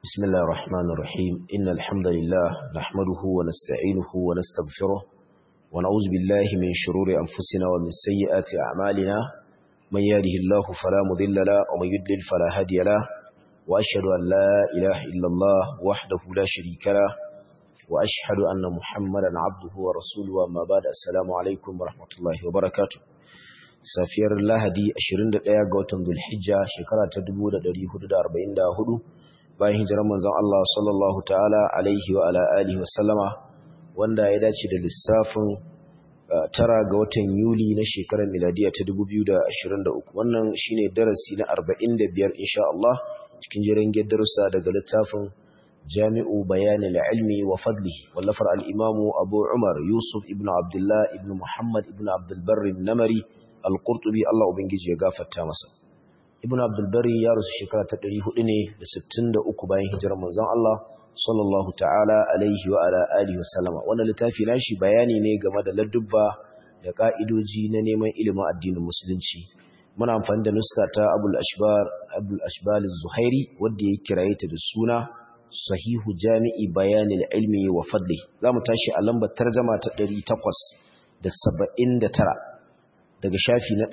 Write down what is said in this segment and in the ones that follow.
بسم الله الرحمن الرحيم إن الحمد لله نحمده ونستعينه ونستغفره ونعوذ بالله من شرور أنفسنا ومن سيئات أعمالنا من يهده الله فلا مضل له ومن يضلل فلا هادي له وأشهد أن لا إله إلا الله وحده لا شريك له وأشهد أن محمدا عبده ورسوله وما بعد السلام عليكم ورحمة الله وبركاته safiyar lahadi 21 ga watan Dhulhijja shekara ta 1444 bayan hijirar manzon Allah sallallahu ta'ala alaihi wa ala alihi wa sallama wanda ya dace da lissafin tara ga watan Yuli na shekarar miladiya ta 2023 wannan shine darasi na 45 insha Allah cikin jerin darussa daga littafin Jami'u Bayanil Ilmi wa Fadlihi wallafar al-Imam Abu Umar Yusuf ibn Abdullah ibn Muhammad ibn Abdul Barr namari al-Qurtubi Allah ubangiji ya gafarta masa Ibn Abdul Bari ya rusu shekara ta 400 ne da 63 bayan hijirar manzon Allah sallallahu ta'ala alaihi wa ala alihi wasallama wannan littafi nashi bayani ne game da ladubba da ka'idoji na neman ilimin addinin musulunci muna amfani da nuska ta Abul Ashbar Abul Ashbal az-Zuhairi wanda ya kiraye ta da suna Sahihu Jami'i Bayanil Ilmi wa Fadli zamu tashi a lambar tarjuma ta 879 daga shafi na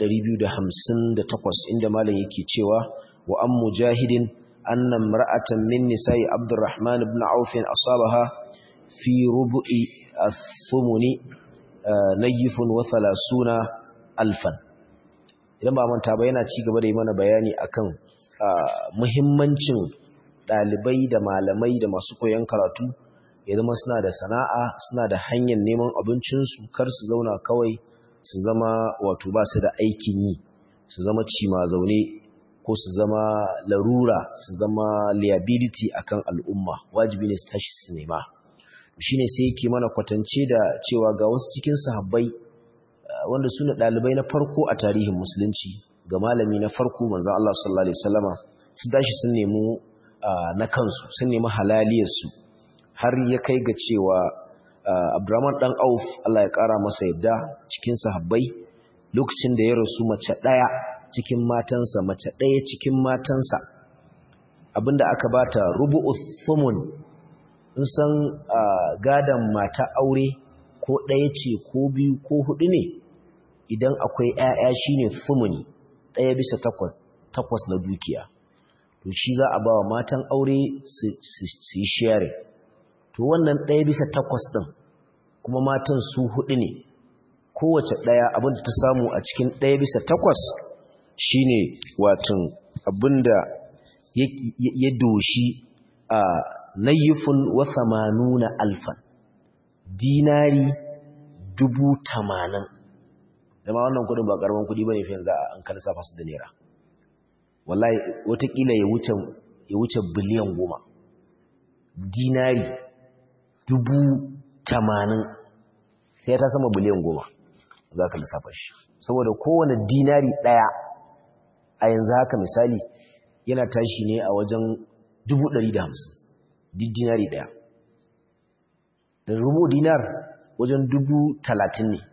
258 inda malam yake cewa wa an mujahidin anna imra'atan min nisa'i abdurrahman ibn auf asabaha fi rubu'i ath-thumuni nayifun wa 30 alfan idan ba manta ba yana ci gaba da yi mana bayani akan muhimmancin dalibai da malamai da masu koyon karatu ya zama suna da sana'a suna da hanyar neman abincinsu kar su zauna kawai su zama wato ba su da aikin yi su zama cima zaune ko su zama larura su zama liability akan al'umma wajibi ne su tashi su nema shine sai yake mana kwatance da cewa ga wasu cikin sahabbai wanda su ne ɗalibai na farko a tarihin musulunci ga malami na farko manzon Allah sallallahu alaihi wasallama su tashi sun nemi na kansu sun nemi halaliyarsu har ya kai ga cewa Abdurrahman dan Auf Allah ya kara masa yadda cikin sahabbai lokacin da ya rasu mace daya cikin matansa mace daya cikin matansa abinda aka bata rubu'u thumun in san gadan mata aure ko daya ce ko biyu ko hudu ne idan akwai ƴaƴa shine thumuni daya bisa takwas takwas na dukiya to shi za a bawa matan aure su yi sharing to wannan ɗaya bisa takwas ɗin kuma matan su huɗu ne kowace ɗaya abinda ta samu a cikin ɗaya bisa takwas shine watan abinda ya doshi a nayyufin wa samanuna alfan dinari dubu tamanin zama wannan kudin ba ƙaramin kudi ba ne fiye za a an kalisa fasu da naira wallahi watakila ya wuce biliyan goma dinari dubu tamanin sai ta sama biliyan goma za ka lissafa shi saboda kowane dinari ɗaya a yanzu haka misali yana tashi ne a wajen dubu ɗari da hamsin duk dinari ɗaya da rubu dinar wajen dubu talatin ne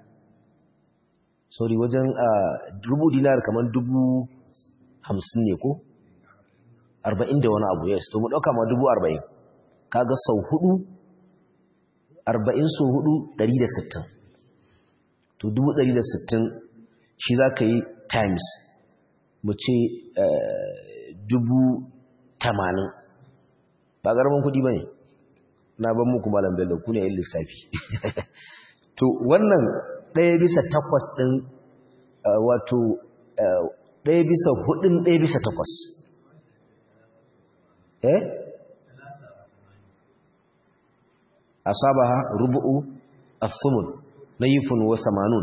sorry wajen rubu dinar kamar dubu hamsin ne ko arba'in da wani abu yes to mu ɗauka ma dubu arba'in kaga sau hudu arba'in sau hudu ɗari da sittin to dubu ɗari da sittin shi za ka yi times mu ce dubu tamanin ba ƙaramin kudi ba ne na ban muku malam bello ku ne yin lissafi to wannan ɗaya bisa takwas ɗin wato ɗaya bisa hudun ɗaya bisa takwas eh asabaha rubu'u as-sumun nayifun wa samanun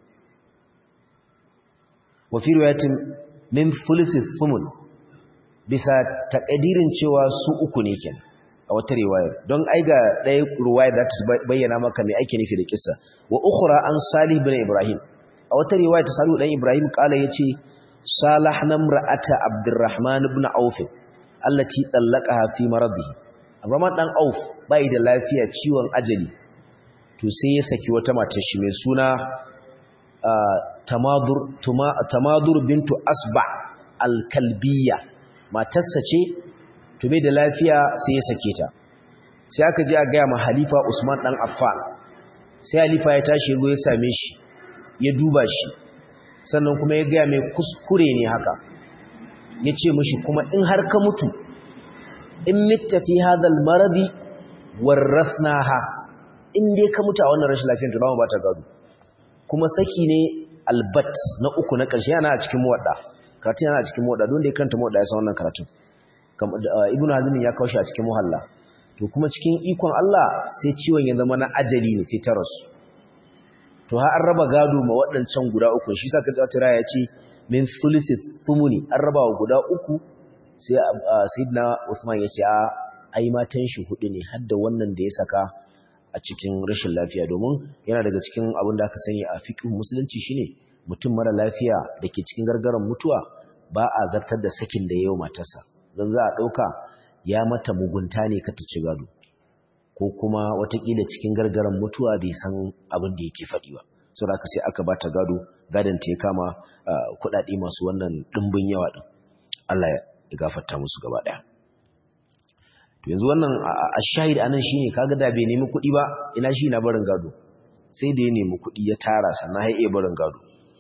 wa fi riwayatin min thuluth as-sumun bisa takadirin cewa su uku ne kenan a wata riwaya don ai ga ɗaya riwaya da ta bayyana maka me ake nufi da kissa wa ukhra an salih ibn ibrahim a wata riwaya ta salih dan ibrahim kala yace salahna imra'ata abdurrahman ibn auf allati tallaqaha fi maradihi Abdurrahman dan Auf bai da lafiya ciwon ajali to sai ya saki wata matar shi mai suna Tamadur Tamadur bintu Asba al-Kalbiyya matarsa ce to bai da lafiya sai ya sake ta sai aka je a gaya ma halifa usman dan affan sai halifa ya tashi ya same shi ya duba shi sannan kuma ya gaya mai kuskure ne haka ya ce mashi kuma in har ka mutu in mitta fi hadal maradi warrafnaha in dai ka mutu a wannan rashin lafiyar da ba ta gado kuma saki ne albat na uku na ƙarshe yana a cikin muwadda karatun yana a cikin muwadda don da ya kanta muwadda ya san wannan karatun ibnu hazm ya kawo shi a cikin muhalla to kuma cikin ikon Allah sai ciwon ya zama na ajali ne sai ta rasu to har an raba gado ma waɗancan guda uku shi saka tsatira ya ce min thuluthi thumuni an raba wa guda uku sai sayyidina Usman ya ce a ai matan shi hudu ne har da wannan da ya saka a cikin rashin lafiya domin yana daga cikin abin da aka sani a fiqh musulunci shine mutum mara lafiya da ke cikin gargaran mutuwa ba a zartar da sakin da yayi matarsa dan za a dauka ya mata mugunta ne ka ta ci gado ko kuma watakila cikin gargaran mutuwa bai san abin da yake faɗi ba so da sai aka bata gado gadon ta ya kama kuɗaɗe masu wannan ɗimbin yawa ɗin Allah ya gafarta musu gaba ɗaya to yanzu wannan a shahid anan shine kaga da bai nemi kuɗi ba ina shi na barin gado sai da ya nemi kuɗi ya tara sannan ya iya barin gado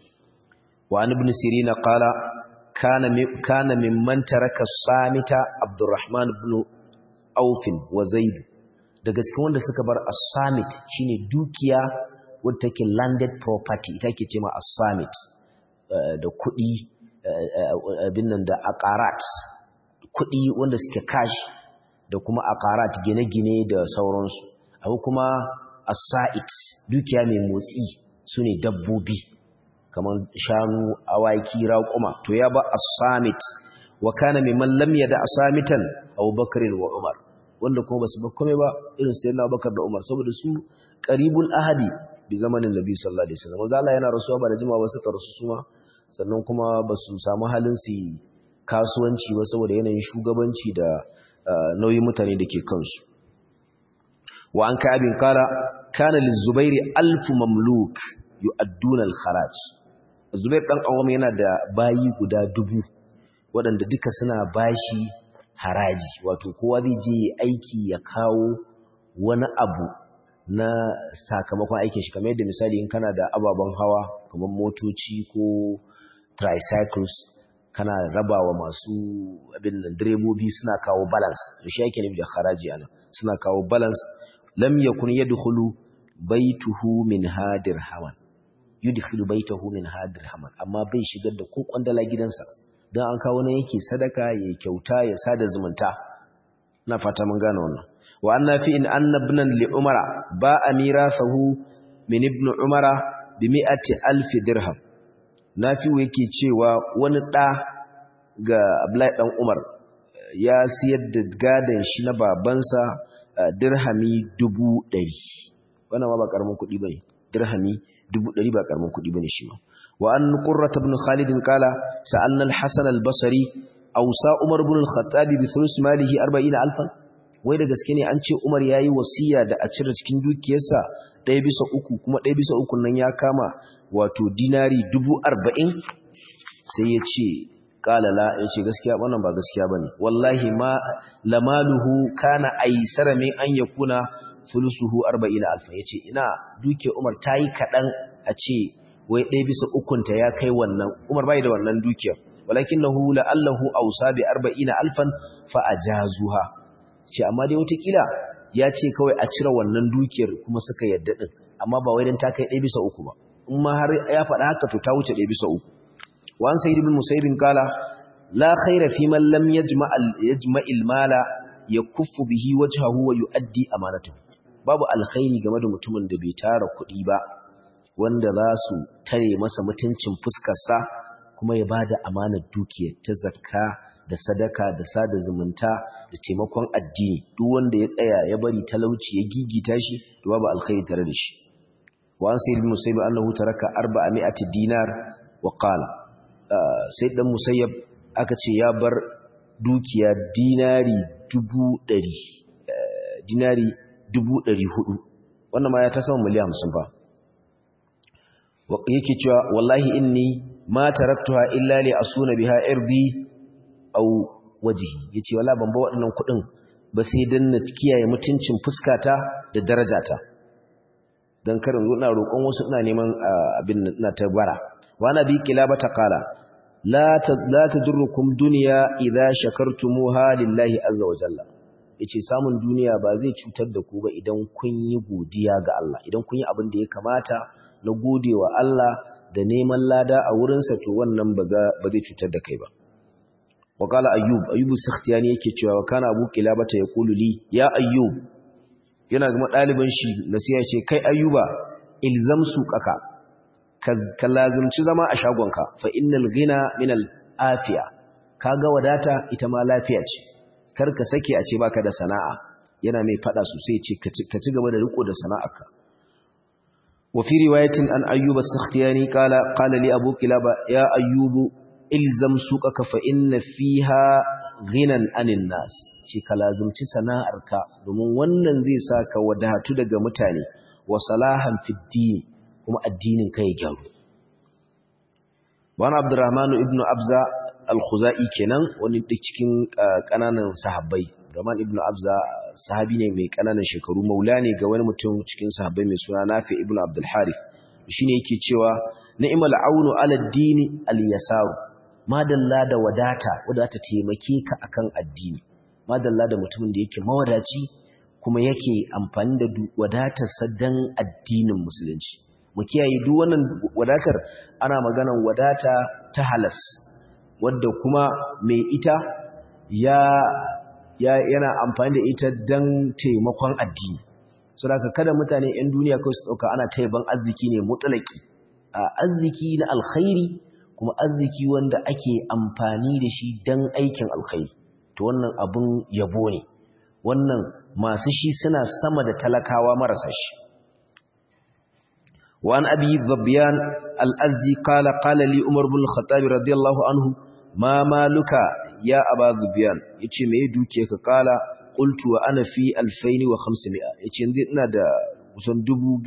wa an ibn sirina qala kana kana mimman taraka samita abdurrahman ibn auf wa zaid daga cikin wanda suka bar as-summit shine dukiya wadda take landed property ita ke cewa as-summit da kuɗi abin nan da aqarat kuɗi wanda suke cash da kuma aqarat gine-gine da sauransu abu kuma as-sa'it dukiya mai motsi sune dabbobi kamar shanu awaki raƙuma to ya ba as-summit wa kana mimman lam yada asamitan Abu Bakr wa Umar wanda kuma basu bar komai ba irin sayyidina Abubakar da Umar saboda su qaribul ahadi bi zamanin Nabi sallallahu alaihi wasallam manzo Allah yana rasuwa ba da jimawa ba suka rasu suma sannan kuma basu samu halin su kasuwanci ba saboda yanayin shugabanci da nauyin mutane da ke kansu wa an ka'abin kala kana lizubairi alfu mamluk yu'adduna al-kharaj Zubair dan Awam yana da bayi guda dubu waɗanda duka suna bashi haraji wato kowa zai je aiki ya kawo wani abu na sakamakon aikin shi kamar yadda misali in kana da ababen hawa kamar motoci ko tricycles kana rabawa masu abin nan direbobi suna kawo balance da shi yake nufi da haraji ana suna kawo balance lam yakun yadkhulu baituhu min hadir hawan yudkhilu baitahu min hadir haman amma bai shigar da ko kwandala gidansa dan an kawo ne yake sadaka ya kyauta ya sada zumunta na fata mun gane wannan wa anna fi in anna ibnan li umara ba amirathahu min ibn umara bi mi'ati alf dirham nafi'u yake cewa wani da ga Abdullahi dan Umar ya siyar da gadan shi na babansa dirhami dubu ɗari wannan ma ba karamin kuɗi bane dirhami dubu ɗari ba karamin kuɗi bane shi ma wa an qurrat ibn khalid qala sa'alna al-hasan al-basri awsa umar ibn al-khattab bi thuluth malihi 40000 wai da gaske ne an ce umar yayi wasiya da a cire cikin dukiyarsa ɗaya bisa uku kuma ɗaya bisa uku nan ya kama wato dinari dubu arba'in sai ya ce qala la ya ce gaskiya wannan ba gaskiya bane wallahi ma lamaluhu kana aisara min an yakuna sulusuhu arba'ina alfa yace ina duke Umar tayi kadan a ce wai ɗaya bisa ukunta ya kai wannan Umar bai da wannan dukiyar walakinahu la'allahu awsa bi arba'ina alfan fa ajazuha ce amma dai watakila ya ce kawai a cire wannan dukiyar kuma suka yadda din amma ba wai dan ta kai ɗaya bisa uku ba in ma har ya faɗa haka to ta wuce ɗaya bisa uku wa an sayyid ibn musayyib kala la khaira fi man lam yajma' yajma'il mala yakuffu bihi wajhahu wa yu'addi amanatahu babu alkhairi game da mutumin da bai tara kuɗi ba wanda za su tare masa mutuncin fuskarsa kuma ya bada amanar dukiyar ta zakka da sadaka da sada zumunta da taimakon addini duk wanda ya tsaya ya bari talauci ya gigita shi to babu alkhairi tare da shi wa an sayyid musayyib annahu taraka 400 dinar wa qala sai dan musayyab aka ce ya bar dukiya dinari dubu ɗari dinari dubu ɗari hudu wannan ma ya ta sama miliyan hamsin ba yake cewa wallahi inni ma taraktuha illa li asuna biha irdi aw wajhi yace wala ban ba waɗannan kuɗin ba sai dan na kiyaye mutuncin fuskata da darajata dan karin ina roƙon wasu ina neman abin ina ta bara wa nabi kilabata qala la la tadurrukum dunya idha shakartumuha lillahi azza wa jalla yace samun duniya ba zai cutar da ku ba idan kun yi godiya ga Allah idan kun yi abin da ya kamata na godewa Allah da neman lada a wurinsa to wannan ba zai cutar da kai ba wa qala ayyub ayyub sakhtiyani yake cewa wa kana abu kilabata yaqulu li ya ayyub yana ga dalibin shi nasiha ce kai ayyuba ilzam suqaka ka lazimci zama a shagonka fa innal ghina min al afiya kaga wadata ita ma lafiya ce kar ka sake a ce baka da sana'a yana mai fada sosai ce ka ci gaba da riko da sana'arka wa fi riwayatin an ayyub as-sakhtiyani qala qala li abu kilaba ya ayyub ilzam suqaka fa inna fiha ghinan anin nas ce ka lazimci sana'arka domin wannan zai saka wadatu daga mutane wa salahan fid din kuma addinin ka ya gyaru wani abdurrahmanu ibn abza al-khuzai kenan wani duk cikin kananan sahabbai rahman ibn abza sahabi ne mai kananan shekaru maula ne ga wani mutum cikin sahabbai mai suna nafi ibn abdul harith shine yake cewa ni'mal aunu ala ad-dini al-yasaru madalla da wadata wadata taimake ka akan addini madalla da mutumin da yake mawadaci kuma yake amfani da wadatarsa dan addinin musulunci mu kiyaye duk wannan wadatar ana maganan wadata ta halas wadda kuma mai ita ya, ya yana amfani da ita dan taimakon addini saboda kada mutane 'yan duniya kawai su dauka ana taiban arziki ne mutlaki a arziki na alkhairi kuma arziki wanda ake amfani da shi dan aikin alkhairi to wannan abun yabo ne wannan masu shi suna sama da talakawa marasa shi وعن أبي ظبيان الأزدي قال قال لي عمر بن الخطاب رضي الله عنه ما مالك يا أبا ظبيان يتي مي دوكيك قال قلت وأنا في 2500 يتي ina da kusan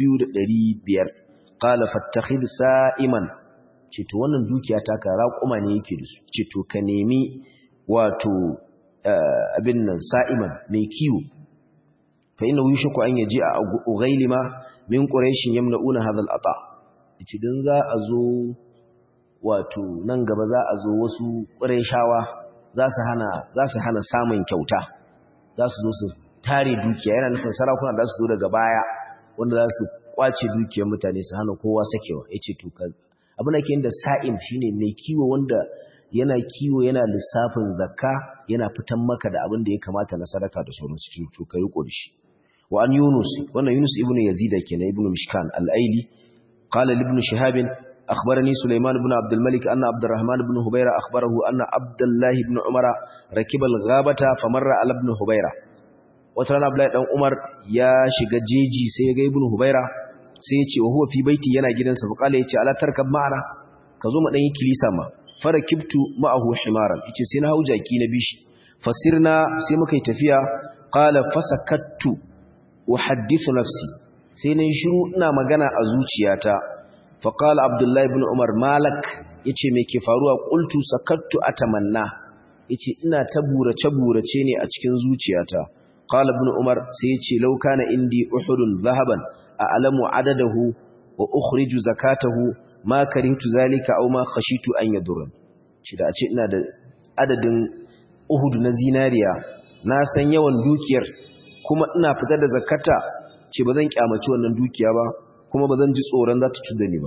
2500 qala fattakhid sa'iman ce to wannan dukiya ta ka raƙuma ne yake da su ce to ka nemi wato abin nan sa'iman mai kiwo fa inna yushaku an yaji a ugailima min quraishin yamna'una hadha al-ata yace dan za a zo wato nan gaba za a zo wasu quraishawa za su hana za su hana samun kyauta za su zo su tare dukiya yana nufin sarakuna da su zo daga baya wanda za su kwace dukiyar mutane su hana kowa sakewa yace to ka abin da ke da sa'im shine mai kiwo wanda yana kiwo yana lissafin zakka yana fitan maka da abin da ya kamata na sadaka da sauransu to kai riko da shi وعن يونس وانا يونس ابن يزيد كنا ابن مشكان الأيلي قال لابن شهاب أخبرني سليمان بن عبد الملك أن عبد الرحمن بن هبيرة أخبره أن عبد الله بن عمر ركب الغابة فمر على ابن هبيرة وترانا عبد الله بن عمر يا شجاجيجي سيجا ابن هبيرة سيجي وهو في بيتي ينا جدا فقال يتي على تركب معنا كزوم أن يكليسا ما فركبت معه حمارا يتي سينا هوجاكي نبيش فسرنا سيمكي تفيا قال فسكت uhaddithu nafsi sai nayi shiru ina magana a zuciyata fa qala abdullahi ibn umar malak yace me ke faruwa qultu sakattu atamanna yace ina ta burace burace ne a cikin zuciyata qala ibn umar sai yace law kana indi uhudun zahaban a'lamu adadahu wa ukhriju zakatahu ma karihtu zalika aw ma khashitu an yadur shi da ce ina da adadin uhud na zinariya na san yawan dukiyar kuma ina fitar da zakata ce ba zan kyamaci wannan dukiya ba kuma ba zan ji tsoron za ta cutar ni ba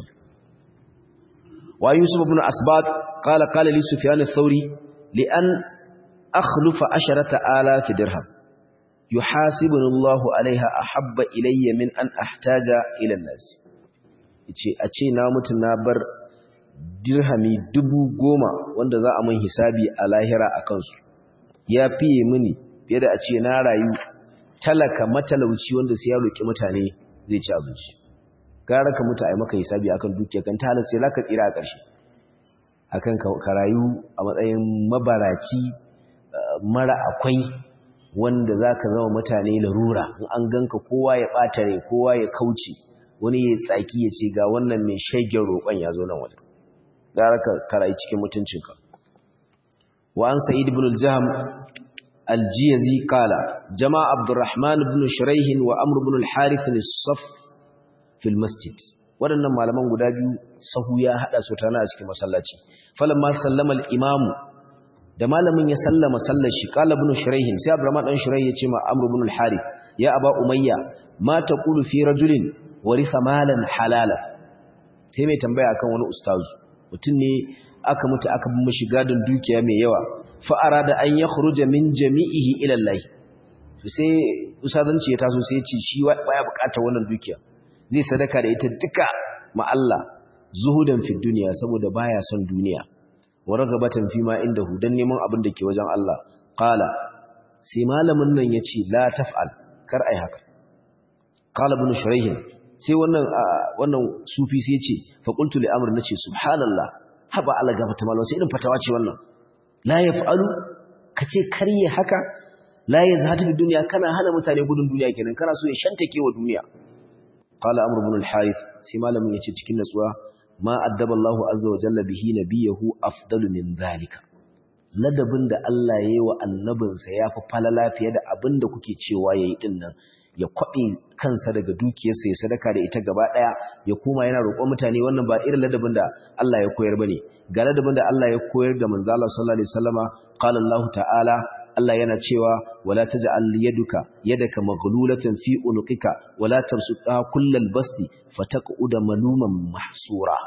wa yusuf ibn asbaq qala qala li sufyan ath-thawri li an akhlufa asharata alaf dirham yuhasibuni Allah alaiha ahabba ilayya min an ahtaja ila an-nas yace a ce na mutu na bar dirhami dubu goma wanda za a mun hisabi a lahira akan su ya fiye mini fiye da a ce na rayu talaka matalauci wanda sai ya roki mutane zai ci abinci gara ka mutu a yi maka hisabi akan dukiya kan ta halarci za ka tsira a ƙarshe akan ka rayu a matsayin mabaraci mara akwai wanda za ka zama mutane larura in an ganka kowa ya ɓata rai kowa ya kauce wani ya tsaki ya ce ga wannan mai shagen roƙon ya zo nan wajen gara ka rayu cikin mutuncinka wa an sa'id ibn al-jahm al-jiyazi qala jama'a abdurrahman ibn shuraih wa amr ibn al-harith as-saff fi al-masjid wadannan malaman guda biyu sahu ya hada su tana a cikin masallaci falamma sallama al-imam da malamin ya sallama sallar shi qala ibn shuraih sai abdurrahman dan shuraih ya ce ma amr ibn al-harith ya aba umayya ma taqulu fi rajulin waritha malan halala sai mai tambaya akan wani ustazu mutum ne aka mutu aka bi mishi gadon dukiya mai yawa fa arada an yakhruja min jami'ihi ila Allah to sai ustazanci ya taso sai ya ce shi baya bukatar wannan dukiya zai sadaka da ita duka ma Allah zuhudan fi duniya saboda baya son duniya wa ragabatan fi ma indahu dan neman abin da ke wajen Allah qala sai malamin nan yace la taf'al kar ai haka qala ibn shurayh sai wannan wannan sufi sai yace fa qultu li amr nace subhanallah haba ala gafata malam sai irin fatawa ce wannan la yaf'alu kace kariye haka la yazhatu bi dunya kana hana mutane gudun duniya kenan kana so ya shantake wa duniya qala amr ibn al-harith sai malamin yace cikin natsuwa ma addaba Allahu azza wa jalla bihi nabiyahu afdalu min zalika ladabin da Allah yayi wa annabinsa yafi falala fiye da abinda kuke cewa yayi din nan ya kwabe kansa daga dukiyarsa ya sadaka da ita gaba daya ya koma yana roƙon mutane wannan ba irin ladabin da Allah ya koyar bane ga ladabin da Allah ya koyar da manzo Allah sallallahu alaihi wasallama qala Allah ta'ala Allah yana cewa wala taj'al yaduka yadaka maghlulatan fi unuqika wala tabsutha kullal basti fataqud maluman mahsura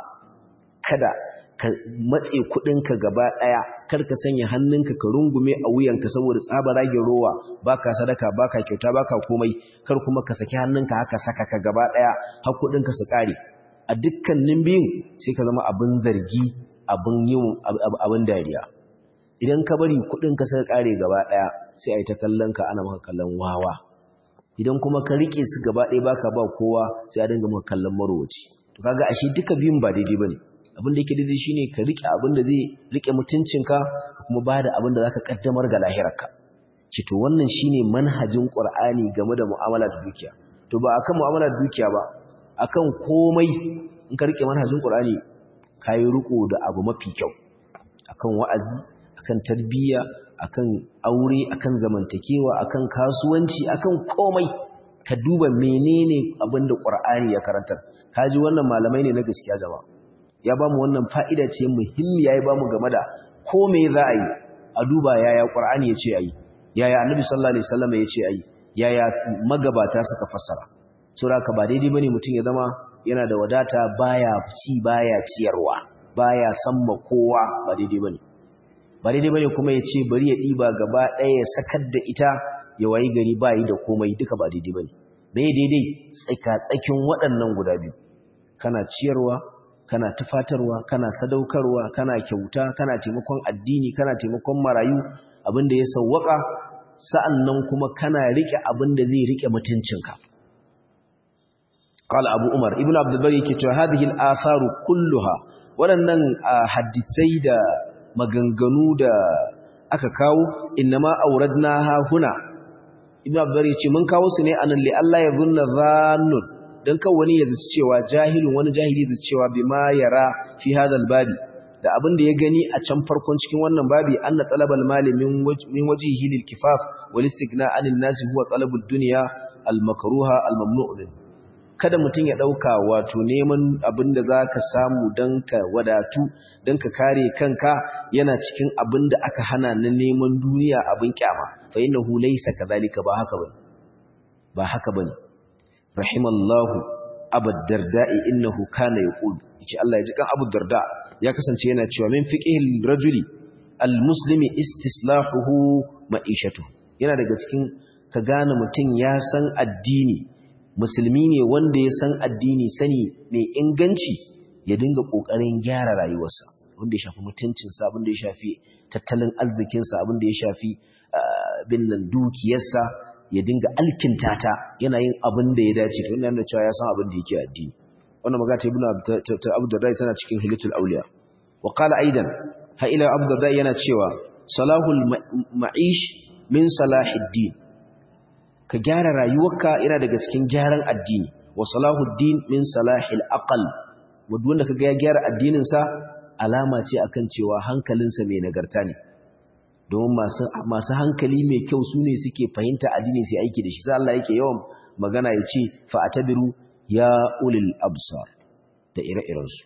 kada ka matse kudinka gaba daya kar ka sanya hannunka ka rungume a wuyanka saboda tsaba rage rowa baka sadaka baka kyauta baka komai kar kuma ka saki hannunka haka saka ka gaba daya har kudinka su kare a dukkanin biyun sai ka zama abin zargi abin yin abin dariya idan ka bari kudin ka sai kare gaba daya sai ai ta kallon ka ana maka kallon wawa idan kuma ka rike su gaba daya baka ba kowa sai a dinga maka kallon marowaci to kaga ashe duka biyun ba daidai bane abin da yake daidai shine ka rike abin da zai rike mutuncinka ka kuma bada abin da zaka kaddamar ga lahirarka ci to wannan shine manhajin qur'ani game da mu'amala da dukiya to ba akan mu'amala da dukiya ba akan komai in ka rike manhajin qur'ani kai riko da abu mafi kyau akan wa'azi akan tarbiyya akan aure akan zamantakewa akan kasuwanci akan komai ka duba menene abin da Qur'ani ya karantar kaji wannan malamai ne na gaskiya jama'a ya bamu wannan fa'ida ce muhimmiya ya bamu game da ko me za a yi a duba yaya Qur'ani ya ce ayi yaya Annabi sallallahu alaihi wasallam ya ce ayi yaya magabata suka fassara saboda ka ba daidai bane mutum ya zama yana da wadata baya ci baya ciyarwa baya samma kowa ba daidai bane ba daidai bane kuma ya ce bari ya ɗiba gaba ɗaya ya sakar da ita ya wayi gari ba yi da komai duka ba daidai bane bai daidai tsaka tsakin waɗannan guda biyu kana ciyarwa kana tufatarwa kana sadaukarwa kana kyauta kana taimakon addini kana taimakon marayu abinda ya sawwaka sa'annan kuma kana rike abinda zai rike mutuncinka قال أبو عمر ابن عبد البر يكتب هذه الآثار كلها waɗannan hadisai da maganganu da aka kawo innama auradnaha huna ibn abdur yace mun kawo su ne anan li Allah ya zunna zannun dan kan wani ya zaci cewa jahilun wani jahili zai cewa bima yara fi hadal babi da abin da ya gani a can farkon cikin wannan babi anna talabal mali min min wajhihi lil kifaf wal istighna anil nasi huwa talabud dunya al makruha al mamnu' kada mutum ya ɗauka wato neman abin da za ka samu don ka wadatu don ka kare kanka yana cikin abin da aka hana na neman duniya abin kyama fa inna hu laysa kadhalika ba haka bane ba haka bane rahimallahu abu darda'i innahu kana yaqul yace Allah ya ji kan abu darda ya kasance yana cewa min fiqhil rajuli almuslimi istislahuhu ma'ishatuhu yana daga cikin ka gane mutum ya san addini musulmi ne wanda ya san addini sani mai inganci ya dinga ƙoƙarin gyara rayuwarsa wanda ya shafi mutuncinsa abin da ya shafi tattalin arzikinsa abin da ya shafi bin nan dukiyarsa ya dinga alkinta ta yana yin abin da ya dace to yana cewa ya san abin da yake addini wannan magana ta ibnu abu darda tana cikin hilatul awliya wa qala aidan ha ila abu darda yana cewa salahul ma'ish min salahiddin ka gyara rayuwarka yana daga cikin gyaran addini wa salahuddin min salahil aqal wanda kaga ya gyara addinin sa alama ce akan cewa hankalinsa mai nagarta ne domin masu masu hankali mai kyau su ne suke fahimta addini sai aiki da shi sai Allah yake yawan magana ya ce fa atabiru ya ulil absar da ire-irensu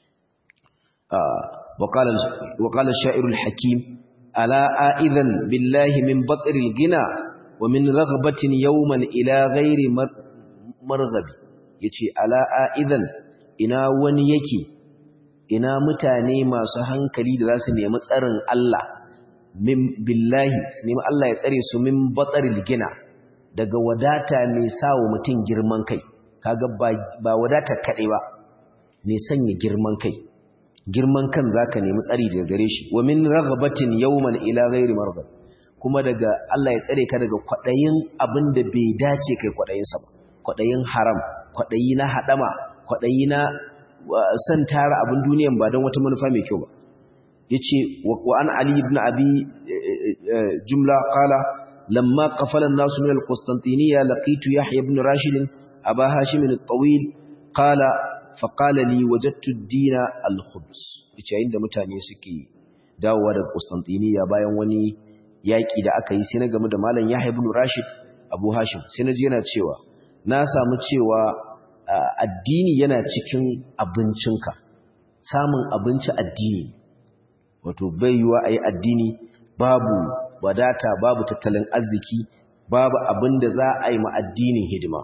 وقال وقال الشاعر الحكيم ألا آئذا بالله من بطر الغنى ومن رغبة يوما إلى غير مرغب yace ala aidan ina wani yake ina mutane masu hankali da zasu nemi tsarin Allah min billahi su nemi Allah ya tsare su min bataril gina daga wadata mai sawo mutum girman kai kaga ba wadata kade ba mai sanya girman kai girman kan zaka nemi tsari daga gare shi wa min raghabatin yawman ila ghairi marghab kuma daga Allah ya tsare ka daga kwadayin abinda bai dace kai kwadayin sa ba kwadayin haram kwadayi na hadama kwadayi na san tara abin duniyan ba don wata manufa mai kyau ba yace wa an ali ibn abi jumla qala lamma qafala an-nas min al-qustantiniya laqitu yahya ibn rashid aba hashim al-tawil qala faƙala li wajattu dina al-khubs yace yayin da mutane suke dawowa daga Constantinople bayan wani yaki da aka yi sai na game da malam Yahya ibn Rashid Abu Hashim sai na ji yana cewa na samu cewa addini yana cikin abincinka samun abinci addini wato bai yiwa ayi addini babu wadata babu tattalin arziki babu abin da za a yi ma addinin hidima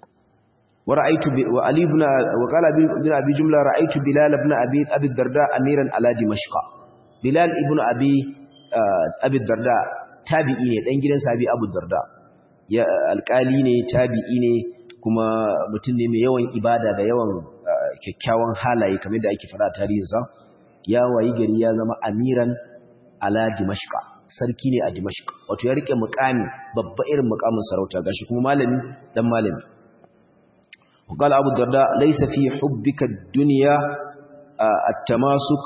ورأيت ب... وعلي بن وقال ابن ابي جمله رايت بلال بن ابي ابي الدرداء اميرا على دمشق بلال ابن ابي ابي الدرداء tabi'i ne dan gidan sabi abu darda ya alkali ne tabi'i ne kuma mutum ne mai yawan ibada da yawan kyakkyawan halaye kamar da ake fara tarihinsa ya wayi gari ya zama amiran ala dimashqa sarki ne a dimashq wato ya rike mukami babba irin mukamin sarauta gashi kuma malami dan malami وقال أبو الدرداء ليس في حبك الدنيا التماسك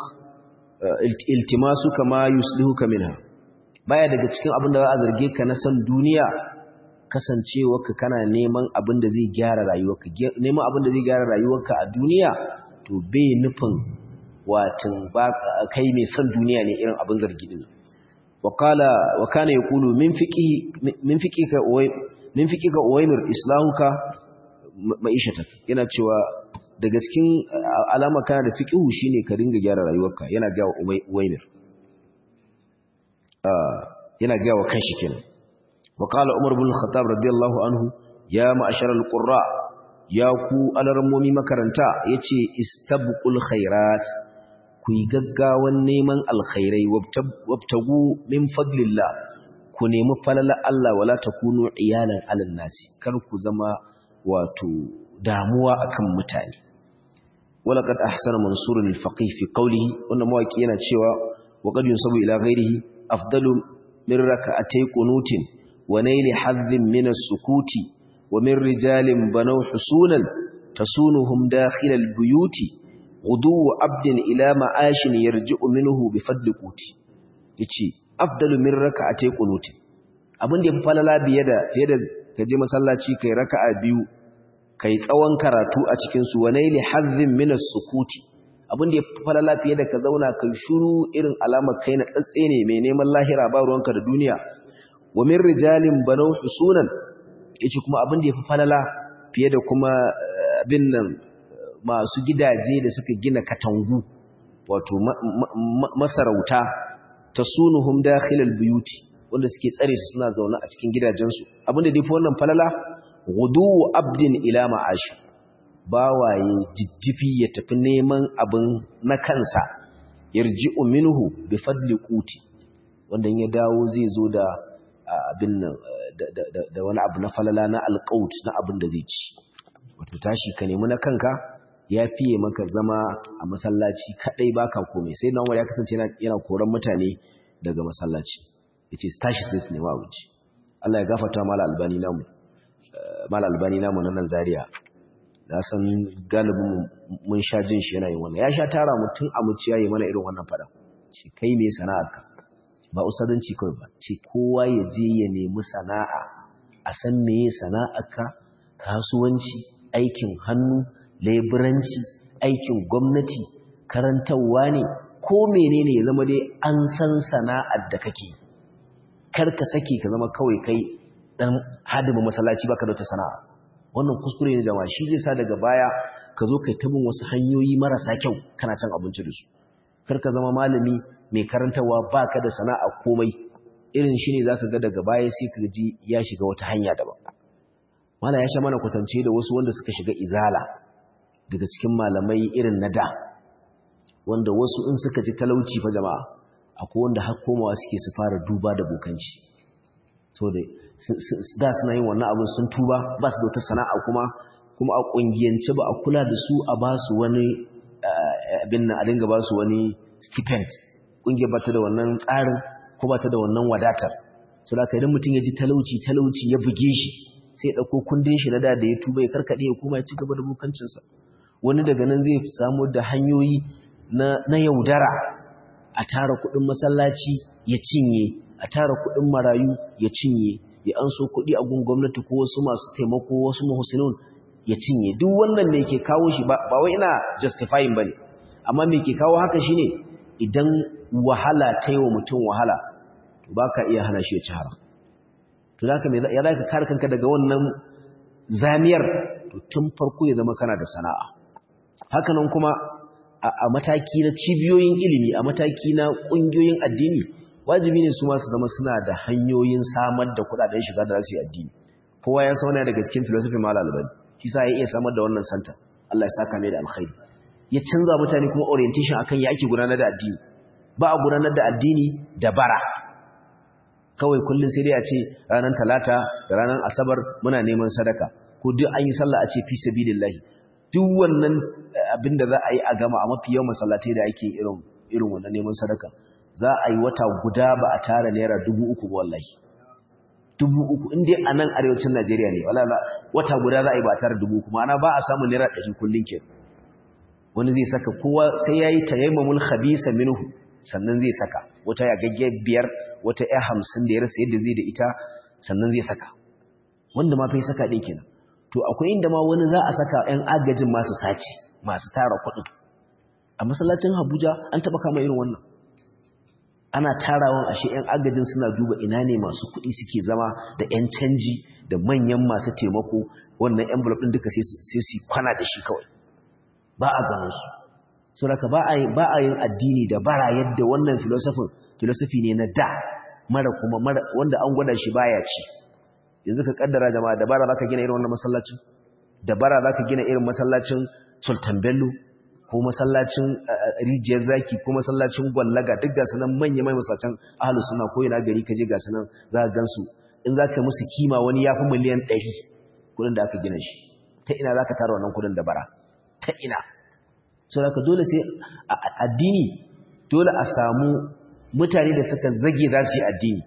التماسك ما يسلهك منها baya daga cikin abin da za a zarge ka na san duniya kasancewarka kana neman abin da zai gyara rayuwarka neman abin da zai gyara rayuwarka a duniya to bai nufin watin ba kai mai san duniya ne irin abin zargi din wa qala wa kana yaqulu min fiqi min fiqika min fiqika uwaymir islahuka ma'ishatak yana cewa daga cikin alama kana da fiqhu shine ka ringa gyara rayuwarka yana ga Uwaymir yana ga wa kanshi kenan wa qala Umar ibn Khattab radiyallahu anhu ya ma'ashar al-qurra ya ku alarmomi makaranta yace istabqul khairat ku yi gaggawan neman alkhairai wabtagu min fadlillah ku nemi falala Allah wala takunu iyalan alal nasi kar ku zama wato damuwa akan mutane walaqad ahsana mansur al-faqih fi qawlihi wannan mawaki yana cewa wa qad yunsabu ila ghayrihi afdalu min rak'atay qunutin wa nayli hadhin min as-sukuti wa min rijalin banaw husunan tasunuhum dakhil al-buyuti ghudu abdin ila ma'ashin yarji'u minhu bi fadli quti yace afdalu min rak'atay qunutin abin da ya falala biye da fiye da kaje masallaci kai raka'a biyu kai tsawon karatu a cikinsu wa naili hazzin minas sukuti abin da ya falala fiye da ka zauna kai shuru irin alamar kai na tsatse ne mai neman lahira ba ruwanka da duniya wa min rijalin banau husunan yace kuma abin da ya falala fiye da kuma abin nan masu gidaje da suka gina katangu wato masarauta tasunuhum dakhilal buyuti wanda suke tsare su suna zaune a cikin gidajensu abin da dai fa wannan falala gudu abdin ila ma'ashi bawaye jijjifi ya tafi neman abin na kansa yarji'u minhu bi fadli quti wanda ya dawo zai zo da abin nan da wani abu na falala na alqaut na abin da zai ci wato tashi ka nemi na kanka ya fiye maka zama a masallaci kadai baka komai sai nan wanda ya kasance yana koran mutane daga masallaci yace tashi sai su nema abinci Allah ya gafarta mala albani namu mala albani namu na nan Zaria na san galibin mun sha jin shi yana yin wannan ya sha tara mutum a muciya yi mana irin wannan fada ce kai me sana'arka ba usadanci kawai ba ce kowa ya je ya nemi sana'a a san meye sana'arka kasuwanci aikin hannu leburanci aikin gwamnati karantarwa ne ko menene ya zama dai an san sana'ar da kake kar ka sake ka zama kawai kai dan hadimin masallaci baka da wata sana'a wannan kuskure ne jama'a shi zai sa daga baya ka zo kai ta bin wasu hanyoyi marasa kyau kana cin abinci da su kar ka zama malami mai karantarwa baka da sana'a komai irin shi ne zaka ga daga baya sai ka ji ya shiga wata hanya daban mala ya sha mana kwatance da wasu wanda suka shiga izala daga cikin malamai irin na da wanda wasu in suka ji talauci fa jama'a akwai wanda har komawa suke su fara duba da bokanci so da da suna yin wannan abin sun tuba ba su da wata sana'a kuma kuma a kungiyance ba a kula da su a ba su wani abin nan a dinga ba su wani stipend kungiyar ba ta da wannan tsarin ko ba ta da wannan wadatar so da idan mutum ya ji talauci talauci ya buge shi sai ya ɗauko kundin shi na da da ya tuba ya karkaɗe ya kuma ya ci gaba da bokancinsa wani daga nan zai samu da hanyoyi na yaudara a tara kuɗin masallaci ya cinye a tara kuɗin marayu ya cinye ya an so kuɗi a gun gwamnati ko wasu masu taimako wasu mahusinun ya cinye duk wannan me ke kawo shi ba wai ina justifying bane amma me ke kawo haka shine idan wahala ta yi wa mutum wahala to ba ka iya hana shi ya ci haram to zaka me ya zaka kare kanka daga wannan zamiyar to tun farko ya zama kana da sana'a hakanan kuma a mataki na cibiyoyin ilimi a mataki na ƙungiyoyin addini wajibi ne su ma su zama suna da hanyoyin samar da kuɗaɗen shiga da su yi addini kowa ya sauna daga cikin philosophy mal albani shi sa ya iya samar da wannan santa Allah ya saka mai da alkhairi ya canza mutane kuma orientation akan ya ake gudanar da addini ba a gudanar da addini da bara kawai kullum sai dai a ce ranar talata da ranar asabar muna neman sadaka ko duk an yi sallah a ce fi sabilillahi duk wannan abin da za a yi a gama a mafi yawan masallatai da ake irin irin wannan neman sadaka za a yi wata guda ba a tara naira dubu uku ba wallahi dubu uku in dai a nan arewacin najeriya ne wala wata guda za a yi ba a tara dubu uku ma'ana ba a samun naira ɗari kullum ke wani zai saka kowa sai ya yi tayammamul khabisa minhu sannan zai saka wata ya gagge biyar wata ya hamsin da ya rasa yadda zai da ita sannan zai saka wanda ma fa saka ɗaya kenan to akwai inda ma wani za a saka ‘yan agajin masu sace masu tara kuɗin a masallacin Abuja an taɓa kama irin wannan ana tarawan ashe ‘yan agajin suna duba ina ne masu kuɗi suke zama da ‘yan canji da manyan masu taimako wannan envelope ɗin duka sai su kwana da shi kawai ba a ganin su so daga ba a yin addini da bara yadda wannan filosofin filosofi ne na da mara kuma wanda an gwada shi baya ci yanzu ka kaddara jama'a dabara zaka gina irin wannan masallacin dabara zaka gina irin masallacin Sultan Bello ko masallacin Rijiyar Zaki ko masallacin Gwallaga duk ga sanan manya mai masallacin Ahlus Sunna ko ina gari kaje ga sanan za ka gansu in zaka musu kima wani yafi miliyan 100 kudin da aka gina shi ta ina zaka tara wannan kudin dabara ta ina so haka dole sai addini dole a samu mutane da suka zage za su yi addini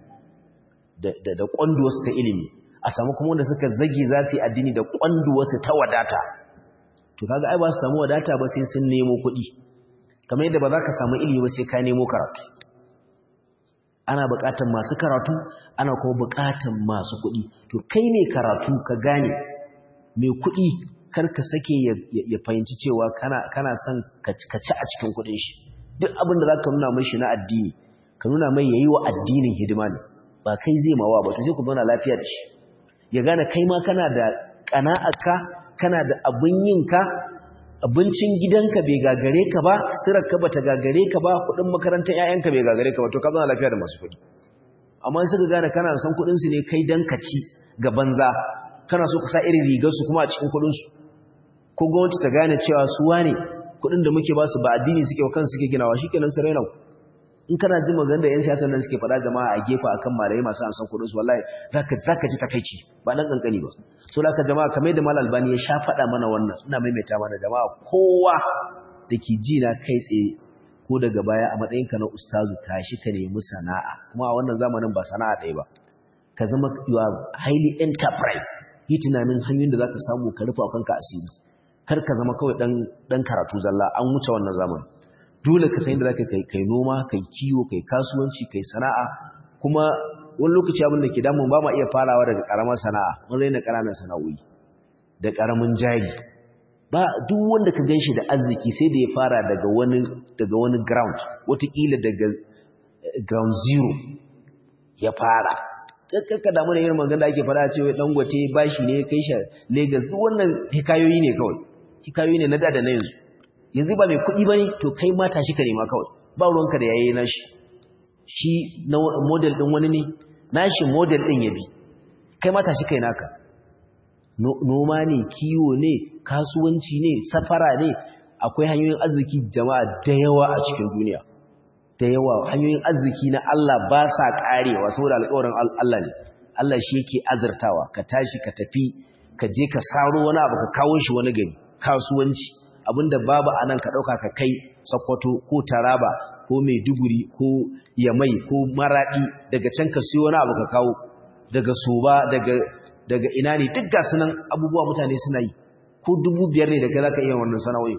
da da kwanduwarsu ta ilimi a samu kuma wanda suka zage za su yi addini da kwanduwarsu ta wadata to kaga ai ba su samu wadata ba sai sun nemo kuɗi kamar yadda ba za ka samu ilimi ba sai ka nemo karatu ana buƙatar masu karatu ana kuma buƙatar masu kuɗi to kai ne karatu ka gane mai kuɗi kar ka sake ya fahimci cewa kana son ka ci a cikin kuɗin shi duk abin da za ka nuna mai shi na addini ka nuna mai yayi wa addinin hidima ne ba kai zai mawa ba to sai ku zauna lafiya da shi ya gane kai ma kana da ƙana'arka kana da abin yinka abincin gidanka bai gagare ka ba suturarka ba ta gagare ka ba kuɗin makarantar 'ya'yanka bai gagare ka ba to ka zauna lafiya da masu kuɗi amma suka gane kana san kuɗinsu ne kai dan ka ci ga banza kana so ka sa irin rigarsu kuma a cikin kuɗinsu ko gwamnati ta gane cewa su wane kuɗin da muke ba su ba addini suke wa kansu suke ginawa shi kenan su raina in kana jin maganar da 'yan siyasa nan suke faɗa jama'a a gefe akan malamai masu amsan kuɗin su wallahi zaka zaka ji takaici ba dan kankani ba so laka jama'a kamar da malal albani ya sha faɗa mana wannan ina maimaita mana jama'a kowa da ke ji na kai tsaye ko daga baya a matsayinka na ustazu tashi ka nemi sana'a kuma a wannan zamanin ba sana'a ɗaya ba ka zama you are highly enterprise yi tunanin hanyoyin da zaka samu ka rufa kanka asiri kar ka zama kawai dan dan karatu zalla an wuce wannan zamanin dole ka san yadda zaka kai kai noma kai kiwo kai kasuwanci kai sana'a kuma wani lokaci abin da ke damun ba ma iya farawa daga karamar sana'a mun raina ƙananan sana'o'i da karamin jari ba duk wanda ka ganshi da arziki sai da ya fara daga wani daga wani ground wataƙila daga ground zero ya fara kakka damu da irin magana da ake fara cewa dangote bashi ne kai shi Lagos duk wannan hikayoyi ne kawai hikayoyi ne na da da na yanzu yanzu ba mai kuɗi bane to kai ma tashi ka nema kawai ba ruwanka da yayi nashi shi na model din wani ne nashi model din ya bi kai ma tashi kai naka noma ne kiwo ne kasuwanci ne safara ne akwai hanyoyin arziki jama'a da yawa a cikin duniya da yawa hanyoyin arziki na Allah ba sa karewa saboda alƙawarin Allah ne Allah shi yake azurtawa ka tashi ka tafi ka je ka saro wani abu ka kawo shi wani gari kasuwanci abinda babu anan ka dauka ka kai Sokoto ko Taraba ko Maiduguri ko Yamai ko Maradi daga can ka siyo wani abu ka kawo daga Soba daga daga ina ne duk ga sunan abubuwa mutane suna yi ko dubu biyar ne daga zaka iya wannan sana'o'i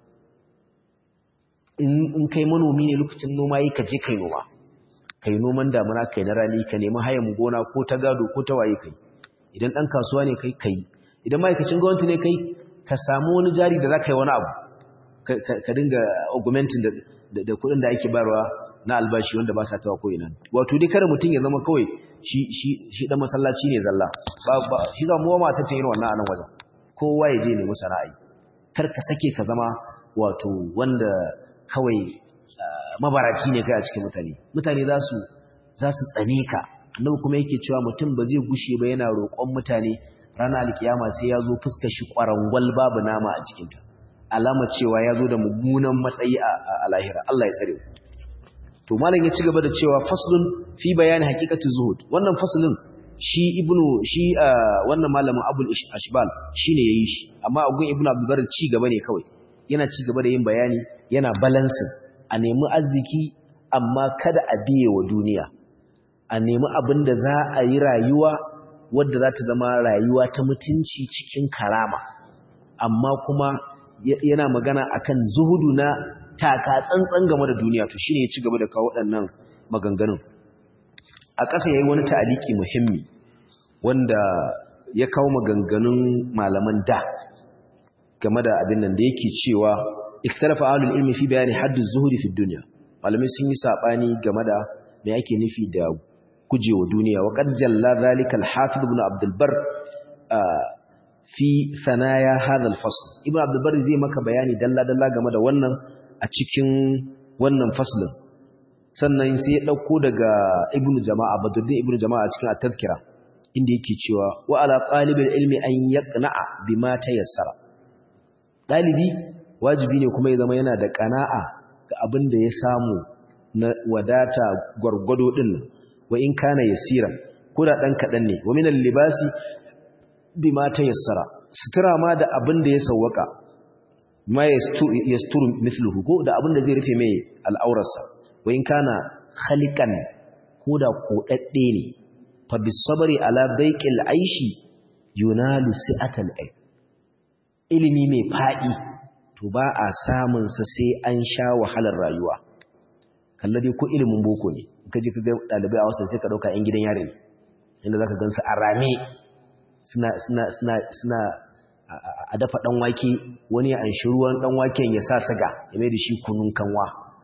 in kai manomi ne lokacin noma yi ka je kai noma kai noman damuna kai na rani ka nemi hayan gona ko ta gado ko ta waye kai idan dan kasuwa ne kai kai idan ma'aikacin gwamnati ne kai ka samu wani jari da za ka yi wani abu ka dinga augmenting da kuɗin da ake bayarwa na albashi wanda ba sa tawa ko ina wato dai kada mutum ya zama kawai shi shi shi dan masallaci ne zalla ba shi za mu ma sai ta yi wannan anan wajen kowa ya je ne musana'i kar ka sake ka zama wato wanda kawai mabaraci ne kai a cikin mutane mutane za su za su tsane ka annabi kuma yake cewa mutum ba zai gushe ba yana roƙon mutane ranar alkiyama sai ya zo fuskar shi ƙwarangwal babu nama a cikinta alama cewa ya zo da mummunan matsayi a lahira Allah ya tsare to malam ya ci gaba da cewa faslun fi bayani haqiqati zuhud wannan faslun shi ibnu shi wannan malamin abul ashbal shine yayi shi amma agun ibnu abdul bar ci gaba ne kawai yana ci gaba da yin bayani yana balancing a nemi arziki amma kada a biye wa duniya a nemi abin da za a yi rayuwa wadda za ta zama rayuwa ta mutunci cikin karama amma kuma yana magana akan zuhudu na taka tsantsan game da duniya to shine ya ci gaba da kawo waɗannan maganganun a ƙasa yayi wani ta'aliki muhimmi wanda ya kawo maganganun malaman da game da abin nan da yake cewa ikhtalafa ahlul ilmi fi bayani haddu zuhudi fi dunya malamai sun yi sabani game da me ake nufi da gujewa duniya wa qad jalla zalika al-hafiz ibn abd al-barr fi sanaya hadha al-fasl ibn abd al-barr zai maka bayani dalla dalla game da wannan a cikin wannan faslin sannan sai ya dauko daga ibn jama'a badruddin ibn jama'a cikin at-tadhkira inda yake cewa wa ala talibil ilmi an yaqna'a bima tayassara dalibi wajibi ne kuma ya zama yana da kana'a ga abin da ya samu na wadata gwargwado din wa in kana yasira ko da dan kadan ne wa minal libasi bima tayassara sutura ma da abin da ya sawwaka ma yasturu mithluhu ko da abin da zai rufe mai al'aurarsa wa in kana khaliqan ko da kodadde ne fa bisabri ala daiqil aishi yunalu si'atal ilm ilimi mai fadi to ba a samun sa sai an sha wahalar rayuwa kallabi ko ilimin boko ne kaje ka ga dalibai a wasan sai ka dauka yan gidan yare ne inda zaka gansu a rame suna suna suna suna a dafa dan wake wani an shi ruwan dan waken ya sa saga ya mai da shi kunun kanwa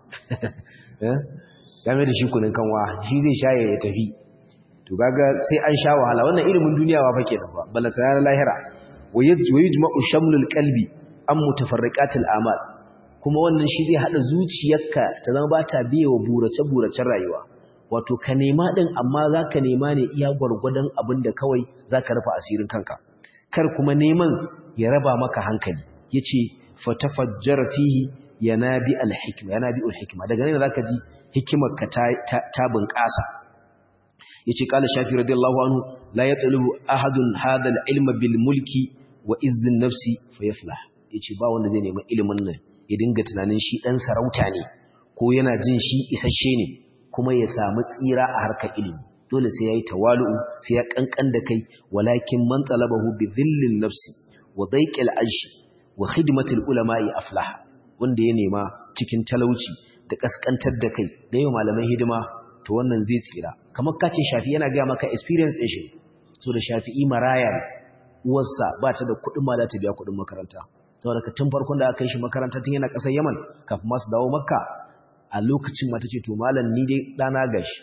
ya mai da shi kunun kanwa shi zai sha ya tafi to kaga sai an sha wahala wannan ilimin duniya wa fake da ba balaka ya lahira wa yujma'u shamlul qalbi an mutafarriqatil amal kuma wannan shi zai hada zuciyarka ta zama ba ta biye wa burace-buracen rayuwa wato ka nema din amma zaka nema ne iya gwargwadon abin da kawai zaka rufa asirin kanka kar kuma neman ya raba maka hankali yace fatafajjar fihi yanabi alhikma yanabi alhikma daga nan zaka ji hikimar ka ta, ta, bunƙasa yace qala shafi radiyallahu anhu la yatlubu ahadun hadha alilma bil mulki wa izzin nafsi fayaflah yace ba wanda zai nemi ilimin nan ya dinga tunanin shi dan sarauta ne ko yana jin shi isasshe ne kuma ya samu tsira a harkar ilimi dole sai yayi tawalu'u sai ya kankan da kai walakin man talabahu bi dhillin nafsi wa daiqil aishi wa khidmatil ulama'i aflaha wanda ya nema cikin talauci da kaskantar da kai da yau malaman hidima to wannan zai tsira kamar kace shafi yana ga maka experience din shi so da shafi'i maraya uwarsa ba ta da kuɗin ma za ta biya kuɗin makaranta saboda ka tun farkon da aka kai shi makaranta tun yana ƙasar Yaman kafin masu dawo Makka a lokacin mata ce to malam ni dai dana gashi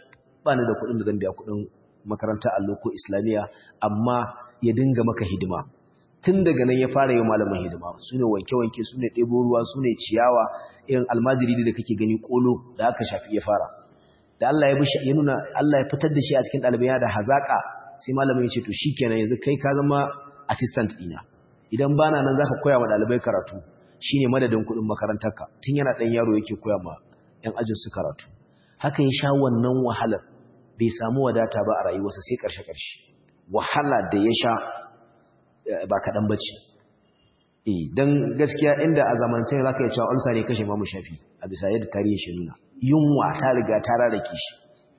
ba ni da kuɗin da zan biya kuɗin makaranta allo ko islamiyya amma ya dinga maka hidima tun daga nan ya fara yi malamin hidima su ne wanke-wanke su ne ɗebo ruwa su ne ciyawa irin almajiri da kake gani ƙolo da aka shafi ya fara da Allah ya bishi ya nuna Allah ya fitar da shi a cikin ɗalibai da hazaƙa sai malamin ya ce to shikenan yanzu kai ka zama assistant ɗina idan bana nan zaka koya wa ɗalibai karatu shine madadin kuɗin makarantarka tun yana ɗan yaro yake koya ma ƴan ajin su karatu haka ya sha wannan wahalar bai samu wadata ba a rayuwarsa sai ƙarshe-ƙarshe wahala da ya sha ba kaɗan ba ce don gaskiya inda a zamancin za ka yi cewa ulsa ne kashe mamu shafi a bisa yadda tarihin shi nuna yunwa ta riga ta rarrake shi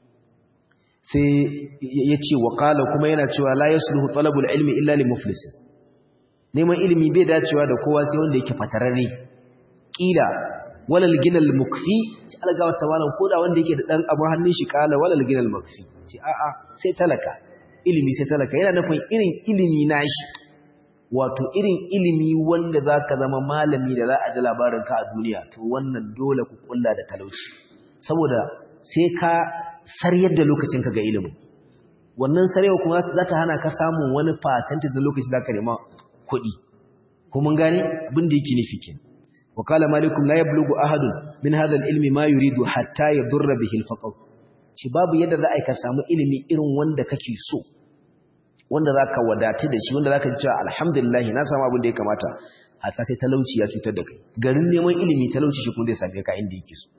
sai ya ce waƙala kuma yana cewa la ya sulhu talabul ilmi illa li muflisin neman ilimi bai dacewa da kowa sai wanda yake fatararre ƙila walal ginal mukfi ci algawa ta malam koda wanda yake da ɗan abu hannun shi ƙala walal ginal mukfi ce a'a sai talaka ilimi sai talaka yana nufin irin ilimi nashi wato irin ilimi wanda za ka zama malami da za a ji labarinka a duniya to wannan dole ku kulla da talauci saboda sai ka saryar da lokacinka ga ilimin wannan sarewa kuma za ta hana ka samun wani fasanti da lokaci za ka nema kuɗi ko mun gane abin da yake nufi kin wakala malikum la yablughu ahadun min hadha al-ilmi ma yuridu hatta yadurra bihi al-faqr ci babu yadda za a ka samu ilimi irin wanda kake so wanda za ka wadatu da shi wanda za ka ji cewa alhamdulillah na samu abin da ya kamata a sai talauci ya cutar da kai garin neman ilimi talauci shi kuma zai same ka inda yake so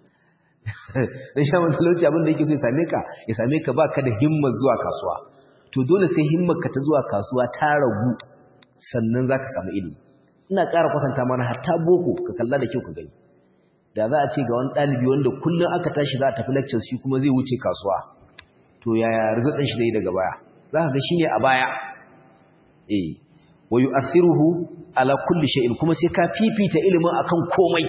dan sha man talauci abin da yake so ya same ka ya same ka baka da himmar zuwa kasuwa to dole sai himmar ka ta zuwa kasuwa ta ragu sannan za ka samu ilimi ina ƙara kwatanta mana hatta boko ka kalla da kyau ka gani da za a ce ga wani ɗalibi wanda kullum aka tashi za a tafi lectures shi kuma zai wuce kasuwa to yaya rizaɗin shi zai daga baya za ka ga shi ne a baya eh wa yu'athiruhu ala kulli shay'in kuma sai ka fifita ilimin akan komai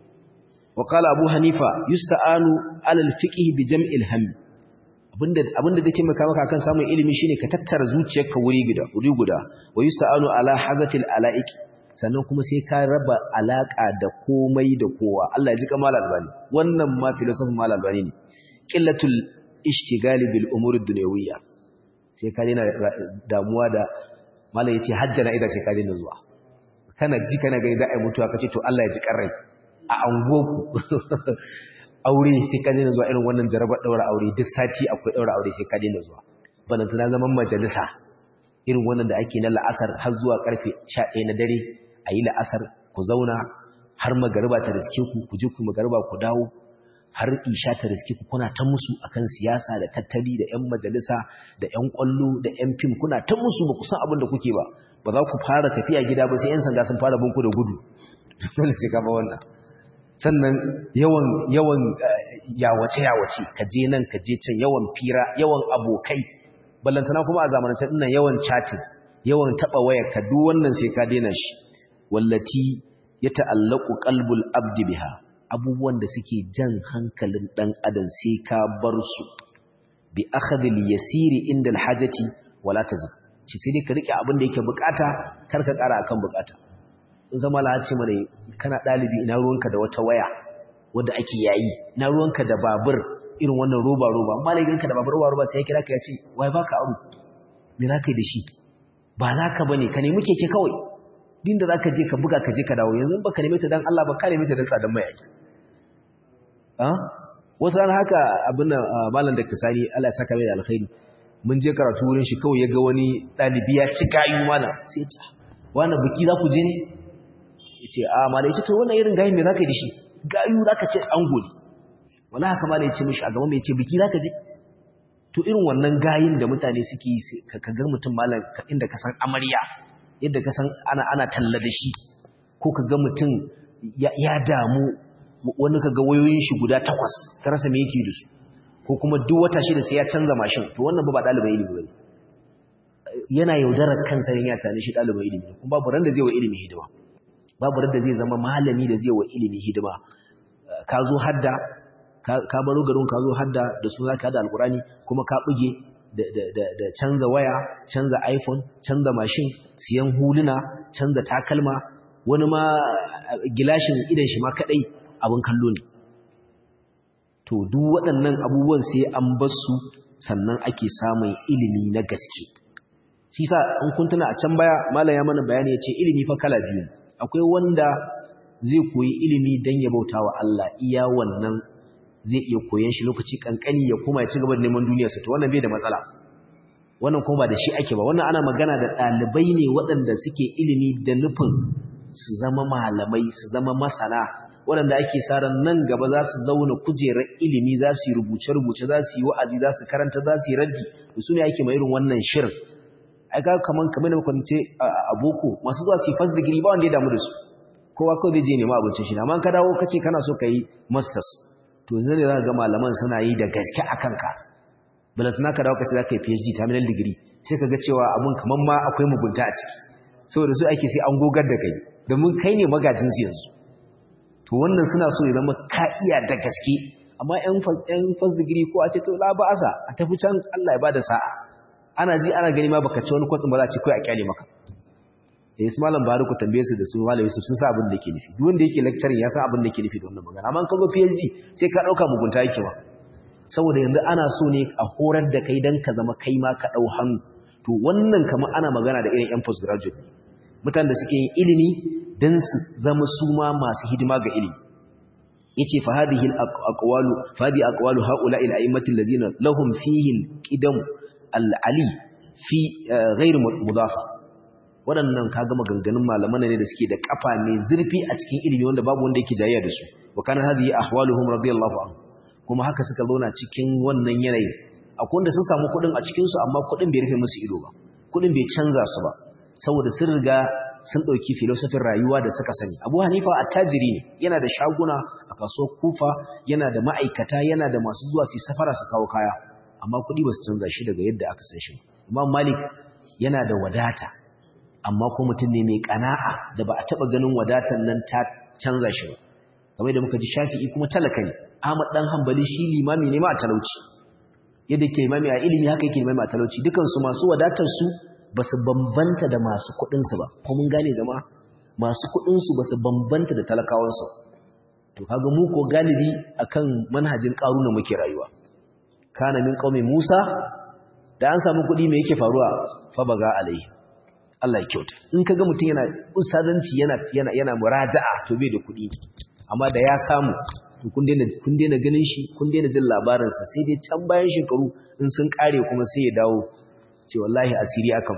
wa qala abu hanifa yusta'anu ala al-fiqh bi jam'il ham abinda abinda zai taimaka maka akan samun ilimi shine ka tattara zuciyarka wuri guda wuri guda wa yusta'anu ala hazatil ala'iq sannan kuma sai ka raba alaka da komai da kowa Allah ya ji kamal albani wannan ma filosofin mal albani ne qillatul ishtigali bil umuri dunyawiyya sai ka daina damuwa da malai yace hajjana idan sai ka daina zuwa kana ji kana gani za a yi mutuwa kace to Allah ya ji karrai a angoku aure sai ka daina zuwa irin wannan jarabar daura aure duk sati akwai daura aure sai ka daina zuwa bana tana zaman majalisa irin wannan da ake na la'asar har zuwa karfe 11 na dare a yi la'asar ku zauna har magariba ta riske ku ku je ku magariba ku dawo har isha ta riske ku kuna ta musu akan siyasa da tattali da ƴan majalisa da ƴan ƙwallo da ƴan fim kuna ta musu ba ku san abin da kuke ba ba za ku fara tafiya gida ba sai ƴan sanda sun fara bin ku da gudu dole sai ka ba wannan sannan yawan yawan yawace yawace ka je nan ka je can yawan fira yawan abokai ballantana kuma a zamanance dinnan yawan chatting yawan taba waya ka duk wannan sai ka daina shi wallati yata'allaqu qalbul abdi biha abubuwan da suke jan hankalin ɗan adam sai ka bar su bi akhadhil yasiri inda alhajati wala tazid ci sai dai ka rike abin da yake bukata kar ka kara akan bukata in zama la ce mana kana dalibi ina ruwanka da wata waya wanda ake yayi ina ruwanka da babur irin wannan roba roba amma ne ganka da babur roba roba sai ya kira ka ya ce wai baka aro me za ka yi da shi ba naka bane ka nemi keke kawai din da zaka je ka buga ka je ka dawo yanzu baka neme ta dan Allah ba ka neme ta dan tsadan mai wasu ran haka abin malam da kasani Allah ya saka mai alkhairi mun je karatu wurin shi kawai ya ga wani dalibi ya ci gayu malam sai ya ce wani biki za ku je ne ya ce a malam ya ce to wannan irin gayin me za ka yi da shi gayu za ka ce ango ne wala haka malam ya ce mishi a gaba mai ce biki za ka je to irin wannan gayin da mutane suke yi ka ga mutum malam inda ka san amarya yadda ka san ana ana talla da shi ko ka ga mutum ya damu wani kaga wayoyin shi guda takwas ka rasa me yake da su ko kuma duk wata shida sai ya canza mashin to wannan ba ba dalibai ilimi bane yana yaudarar kansa ne ya tani shi dalibai ilimi kuma babu ran da zai wa ilimi hidima babu ran da zai zama malami da zai wa ilimi hidima ka zo hadda ka baro garin ka zo hadda da su zaka hada alqurani kuma ka buge da canza waya canza iphone canza mashin siyan huluna canza takalma wani ma gilashin idan shi ma kadai abin kallo ne to duk waɗannan abubuwan sai an bar su sannan ake samun ilimi na gaske shi sa in kun tuna a can baya malam ya mana bayani yace ilimi fa kala biyu akwai wanda zai koyi ilimi dan ya bauta wa Allah iya wannan zai iya koyon shi lokaci kankani ya koma ya ci gaba da neman duniyarsa to wannan bai da matsala wannan kuma ba da shi ake ba wannan ana magana da ɗalibai ne waɗanda suke ilimi da nufin su zama malamai su zama masana waɗanda ake sa ran nan gaba za su zauna kujerar ilimi za su yi rubuce-rubuce za su yi wa'azi za su karanta za su yi raddi da su ne ake mai irin wannan shirin ai ga kaman kamar da kwance a boko masu zuwa su yi first degree ba wanda ya damu da su kowa kawai zai je nema abincin shi amma ka dawo kace kana so ka yi masters to yanzu ne za ka ga malaman suna yi da gaske a kanka balatana ka dawo kace za ka yi phd terminal degree sai ka ga cewa abun kaman ma akwai mugunta a ciki saboda su ake sai an gogar da kai domin kai ne magajin su yanzu to wannan suna so ya zama ka iya da gaske amma yan first degree ko a ce to la ba'asa a tafi can Allah ya bada sa'a ana ji ana gani ma baka ci wani kwatsin ba za a ci kai a kyale maka eh su malam bari ku tambaye su da su malam Yusuf sun sa abin da yake nufi duk wanda yake lecturing ya san abin da yake nufi da wannan magana amma kan zo PhD sai ka dauka mugunta yake ba saboda yanzu ana so ne a horar da kai dan ka zama kai ma ka dau hannu to wannan kamar ana magana da irin yan postgraduate mutanen da suke yin ilimi dan su zama su ma masu hidima ga ilimi yace fa hadhihi al-aqwalu fa hadhihi aqwalu haula'i al-a'immati allazina lahum fihi al-qidam al-ali fi ghair mudafa waɗannan kaga maganganun malaman ne da suke da kafa mai zurfi a cikin ilimi wanda babu wanda yake jayayya da su wa kana hadhihi ahwaluhum radiyallahu anhu kuma haka suka zauna cikin wannan yanayi akwai wanda sun samu kuɗin a cikin su amma kuɗin bai rufe musu ido ba kuɗin bai canza su ba saboda sun riga sun ɗauki filosofin rayuwa da suka sani abu hanifa attajiri ne yana da shaguna a kasuwar kufa yana da ma'aikata yana da masu zuwa su safara su kawo kaya amma kuɗi ba su canza shi daga yadda aka san shi imam malik yana da wadata amma ko mutum ne mai ƙana'a da ba a taɓa ganin wadatan nan ta canza shi ba kamar da muka ji shafi'i kuma talaka ne ahmad dan hanbali shi limami ne ma a talauci yadda ke limami a ilimi haka yake limami a talauci dukansu masu wadatar su ba su bambanta da masu kuɗinsu ba ko mun gane zama masu kuɗinsu ba su bambanta da talakawansu to kaga mu ko galibi akan manhajin ƙaruna muke rayuwa kana min qaumi Musa da an samu kuɗi me yake faruwa fa baga alai Allah ya kyauta in kaga mutum yana usadanci yana yana yana muraja'a to bai da kuɗi amma da ya samu to kun daina kun daina ganin shi kun daina jin labarin sa sai dai can bayan shekaru in sun kare kuma sai ya dawo ce wallahi asiri akan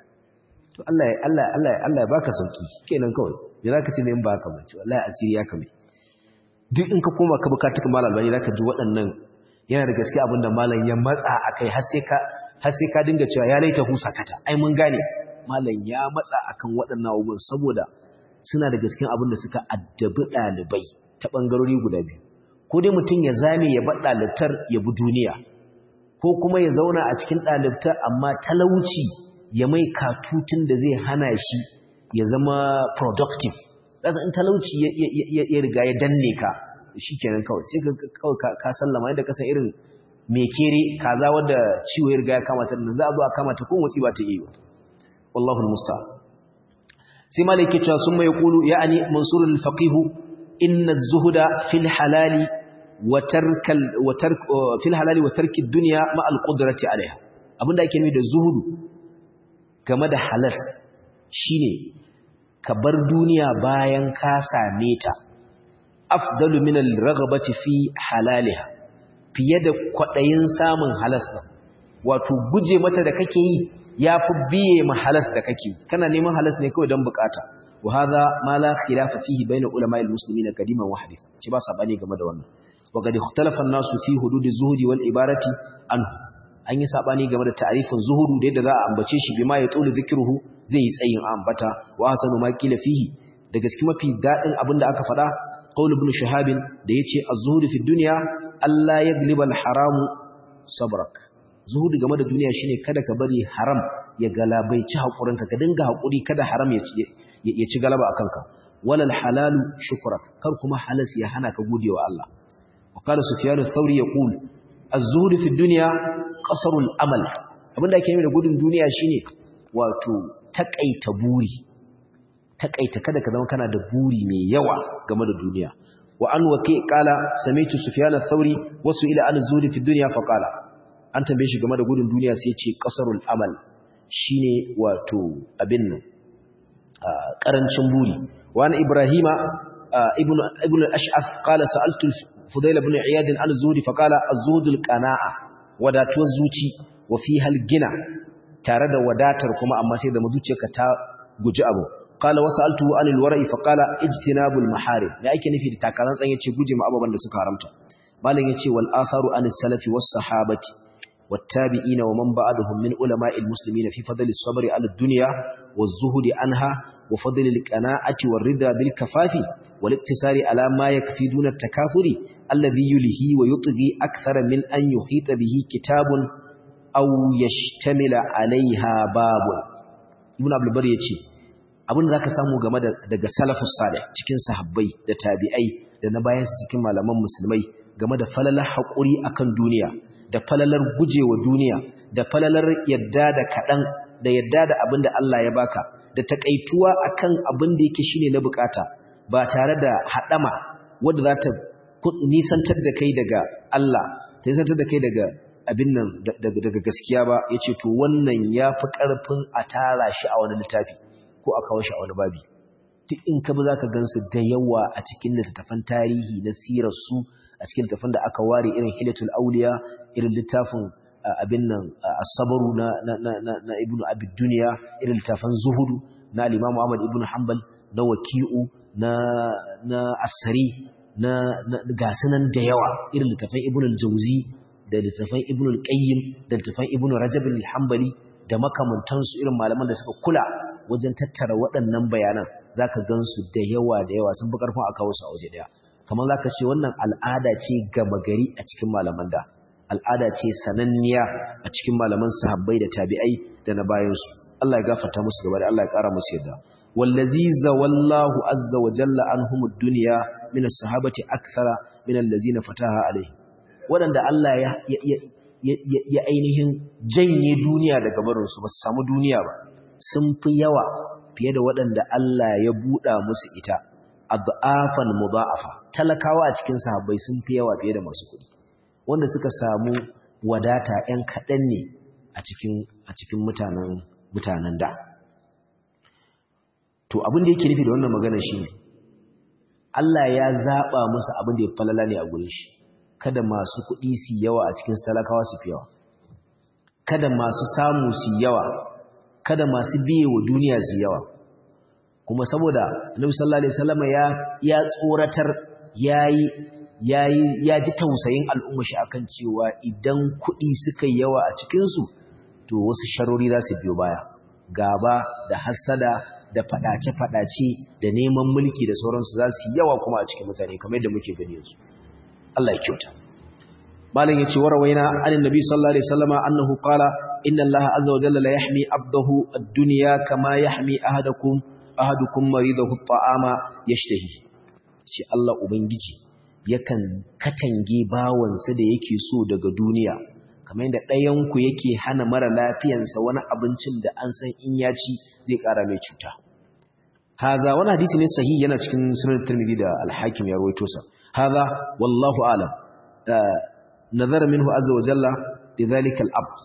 to Allah ya Allah Allah Allah ya baka sauki kenan kawai me zaka ce me in baka ba ce wallahi asiri ya kame duk in ka koma ka bukatu kamar albani zaka ji waɗannan yana da gaske abinda malam ya matsa akai har sai ka har sai ka dinga cewa ya laita hu sakata ai mun gane malam ya matsa akan waɗannan abubuwan saboda suna da gaske abinda suka addabi ɗalibai ta ɓangarori guda biyu ko dai mutum ya zame ya bar ɗalibtar ya bi duniya ko kuma ya zauna a cikin ɗalibtar amma talauci ya mai katutun da zai hana shi ya zama productive ƙasa in talauci ya riga ya danne ka shi kenan kawai sai kawai ka sallama yadda kasa irin mai kere kaza wadda ciwo ya riga ya kamata nan za a zo a kamata ko motsi ba ta yi ba wallahu musta sai malaki cewa sun mai kulu ya'ani mansur al-faqih inna az-zuhda fil halali wa tarkal wa tark fil halali wa tarki ad-dunya ma al-qudrati alaiha abinda ake nufi da zuhudu game da halas shine ka bar duniya bayan ka same ta afdalu min al-raghabati fi halaliha fiye da kwadayin samun halas din wato guje mata da kake yi yafi biye ma halas da kake kana neman halas ne kawai dan bukata wa hadha ma la khilafa fihi bayna ulama al-muslimin qadiman wa hadith shi ba sabani game da wannan wa qad ikhtalafa an-nasu fi hudud az-zuhdi wal ibarati anhu an yi sabani game da ta'rifin zuhudu da yadda za a ambace shi bima ya tsulu zikruhu zai yi tsayin ambata wa hasanu ma kila fihi da gaske mafi dadin abinda aka faɗa qaul ibn shahab da yace az-zuhud fi dunya alla yagliba al-haram sabrak zuhud game da duniya shine kada ka bari haram ya galabaici hakurinka ka dinga hakuri kada haram ya ci ya ci galaba akan ka walal halalu shukrak kar kuma halas ya hana ka godewa Allah wa qala sufyan ath-thawri yaqul az-zuhud fi dunya qasrul amal abinda ake yi da gudun duniya shine wato takaita buri takaita kada ka zama kana da buri mai yawa game da duniya wa an waqi qala sami'tu sufyan ath-thawri wasu ila an zuhdi fi dunya fa qala an tambaye shi game da gudun duniya sai ya ce qasarul amal shine wato abin nan karancin buri wa an ibrahima ibn ibn al-ash'ath qala sa'altu fudayl ibn iyad an zuhdi fa qala az-zuhdul qana'a wadatuwar zuci wa fiha al-gina tare da wadatar kuma amma sai da mazuciyarka ta guji abu qala wasaltu anil wara'i fa qala ijtinabul maharim me ake nufi da takaran tsan yace guje ma ababan da suka haramta malam yace wal atharu anis salafi was sahabati wat tabi'ina wa man ba'dahum min ulama'il muslimin fi fadli as-sabr 'ala ad-dunya waz zuhdi anha wa fadli al-qana'ati war rida bil kafafi wal iktisari 'ala ma yakfi duna at-takafuri alladhi yulhi wa yutghi akthara min an yuhita bihi kitabun aw yashtamila 'alayha babun ibn abdul bar yace abin da zaka samu game da daga salafus salih cikin sahabbai da tabi'ai da na bayan su cikin malaman musulmai game da falalar haƙuri akan duniya da falalar gujewa duniya da falalar yadda da kaɗan da yadda da abin da Allah ya baka da takaituwa akan abin da yake shine na bukata ba tare da haɗama wanda za ta nisantar da kai daga Allah ta nisantar da kai daga abin nan daga gaskiya ba yace to wannan yafi ƙarfin a tara shi a wani littafi ko a kawo shi a wani babi duk in ka bi za ka gansu da yawa a cikin littattafan tarihi na sirarsu a cikin littattafan da aka ware irin hilatul auliya irin littafin abin nan asabaru na na ibnu abid duniya irin littafan zuhudu na al-imam ahmad ibnu hanbal na waki'u na na asari na gasunan da yawa irin littafan ibnu al-jawzi da littafan ibnu al-qayyim da littafan ibnu rajab al-hanbali da makamantansu irin malaman da suka kula wajen tattara waɗannan bayanan za ka gan su da yawa da yawa sun fi ƙarfin a kawo su a waje ɗaya kamar za ka ce wannan al'ada ce gama gari a cikin malaman da al'ada ce sananniya a cikin malaman sahabbai da tabi'ai da na bayansu Allah ya gafarta musu gaba da Allah ya ƙara musu yadda wallazi zawallahu azza wa jalla anhum ad-dunya min as-sahabati akthara min allazina fataha alaihi waɗanda Allah ya ya ainihin janye duniya daga barinsu ba su samu duniya ba sun fi yawa fiye da waɗanda Allah ya buɗa musu ita adhafan mudha'afa talakawa a cikin sahabbai sun fi yawa fiye da masu kuɗi wanda suka samu wadata ɗan kaɗan ne a cikin a cikin mutanen mutanen da to abin da yake nufi da wannan magana shine Allah ya zaba musu abin da ya falala ne a gurin shi kada masu kuɗi su yawa a cikin talakawa su fi yawa kada masu samu su yawa kada masu biye wa duniya su yawa kuma saboda Annabi sallallahu alaihi wasallam ya ya tsoratar yayi yayi ya ji tausayin al'umma shi akan cewa idan kuɗi suka yawa a cikin su to wasu sharori za su biyo baya gaba da hasada da fadace fadace da neman mulki da sauransu za su yawa kuma a cikin mutane kamar yadda muke gani yanzu Allah ya kyauta malam yace warawaina annabi sallallahu alaihi wasallama annahu qala inna allaha azza wa jalla la yahmi abdahu ad-dunya kama yahmi ahadakum ahadukum maridahu at-ta'ama yashtahi ce Allah ubangiji yakan katange bawansa da yake so daga duniya kamar yadda ɗayan ku yake hana mara lafiyansa wani abincin da an san in ya ci zai ƙara mai cuta haza wani hadisi ne sahihi yana cikin sunan tirmidhi da al-hakim ya rawaito sa haza wallahu a'lam nazara minhu azza wa jalla lidhalika al-abd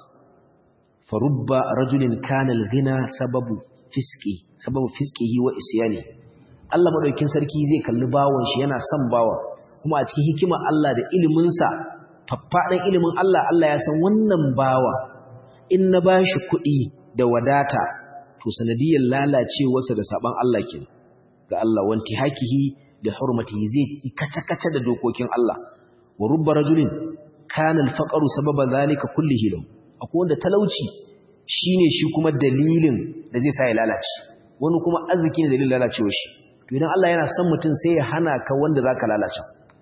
فرب رجل كان الغنى سبب فسقه سبب فسقه وإسيانه Allah madaukin sarki zai kalli bawon shi yana son bawa kuma a cikin hikimar Allah da ilimin sa faffadan ilimin Allah Allah ya san wannan bawa in na bashi kuɗi da wadata to sanadiyar lalacewarsa da saban Allah kenan ga Allah wanti hakihi da hurmatihi zai kace-kace da dokokin Allah wa rubba rajulin kana al-faqru sababa zalika kullihi lahu akwai wanda talauci shine shi kuma dalilin da zai sa ya lalace wani kuma arziki ne dalilin lalacewa shi to idan Allah yana son mutum sai ya hana ka wanda zaka lalace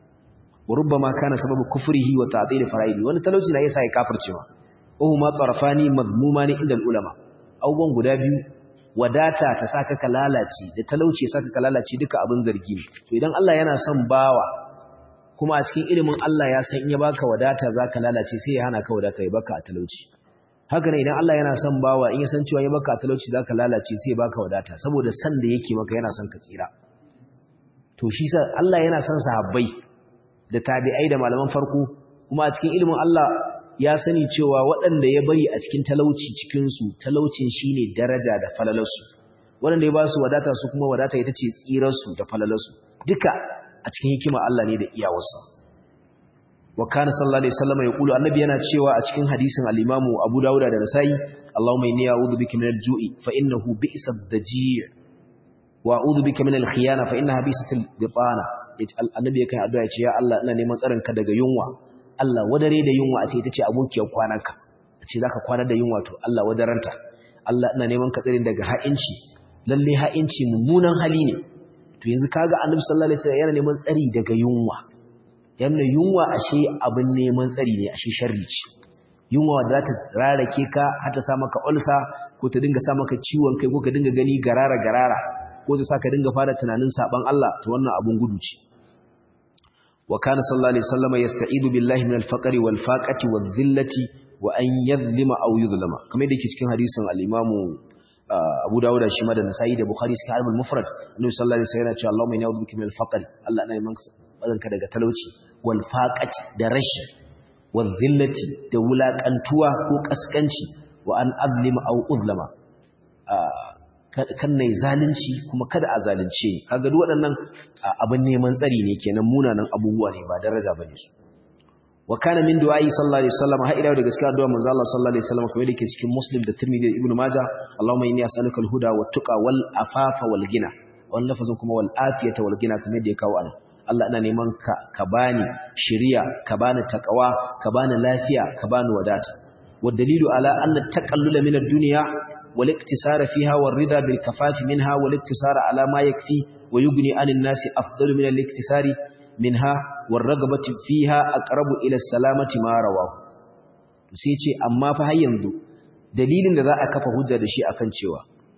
wa rubbama kana sababu kufrihi wa ta'dil fara'idi wani talauci na yasa ya kafircewa wa huma tarafani mazmumani inda ulama abubuwan guda biyu wadata ta saka ka lalace da talauci saka ka lalace duka abin zargi ne to idan Allah yana son bawa kuma a cikin ilimin Allah ya san in ya baka wadata zaka lalace sai ya hana ka wadata ya baka a talauci haka ne idan Allah yana son bawa in ya san cewa ya baka a talauci zaka lalace sai ya baka wadata saboda san da yake maka yana son ka tsira to to shi sa Allah yana son sahabbai da tabi'ai da malaman farko kuma a cikin ilimin Allah ya sani cewa waɗanda ya bari a cikin talauci cikin su talaucin shine daraja da falalarsu waɗanda ya ba su wadata su kuma wadata ita ce tsirarsu da falalarsu duka a cikin hikima Allah ne da iyawarsa wa kana sallallahu alaihi wasallam ya kulu annabi yana cewa a cikin hadisin al-Imam Abu Dawud da Nasa'i Allahumma inni a'udhu bika min al-ju'i fa innahu bi'sa ad-daji' wa a'udhu bika min al-khiyana fa innaha bi'satul bitana annabi ya kai addu'a ya ce ya Allah ina neman tsaron ka daga yunwa Allah wadare da yunwa a ce ita ce abokiyar kwananka a ce zaka kwana da yunwa to Allah wadaranta Allah ina neman ka tsare daga ha'inci lalle ha'inci mummunan hali ne to yanzu kaga annabi sallallahu alaihi wasallam yana neman tsari daga yunwa yana yunwa ashe abin neman tsari ne ashe sharri ce yunwa da za ta rarake ka har ta sa maka ulsa ko ta dinga sa maka ciwon kai ko ka dinga gani garara garara ko ta sa ka dinga fara tunanin saban Allah to wannan abun gudu ce wa kana sallallahu alaihi wasallam yasta'idu billahi min al-faqri wal faqati wal dhillati wa an yadhlima aw yudhlama kamar da yake cikin hadisin al-imamu Abu Dawud shi ma da Nasa'i da Bukhari suka al mufrad Annabi sallallahu alaihi wasallam yana cewa Allahumma inni a'udhu bika min al-faqr Allah ina neman bazanka daga talauci wal faqati da rashi wal dhillati da wulakantuwa ko kaskanci wa an azlima aw uzlama kan nayi zalunci kuma kada a zalunce ni kaga duk waɗannan abin neman tsari ne kenan munanan abubuwa ne ba daraja bane su wa kana min du'ai sallallahu alaihi wasallam har ila da gaskiya addu'a manzo Allah sallallahu alaihi wasallam kamar yake cikin Muslim da Tirmidhi da Ibn Majah Allahumma inni as'aluka al-huda wat tuqa wal afafa wal ghina wannan lafazin kuma wal afiyata wal ghina kamar yadda ya kawo anan Allah ina neman ka ka bani shiriya ka bani takawa ka bani lafiya ka bani wadata wad dalilu ala anna taqallula min ad-dunya wal iktisara fiha war rida bil kafafi minha wal iktisara ala ma yakfi wa yughni anin nasi afdalu min al-iktisari minha warragabati fiha aqrabu ila salamati ma rawahu sai ce amma fa har yanzu dalilin da za a kafa hujja da shi akan cewa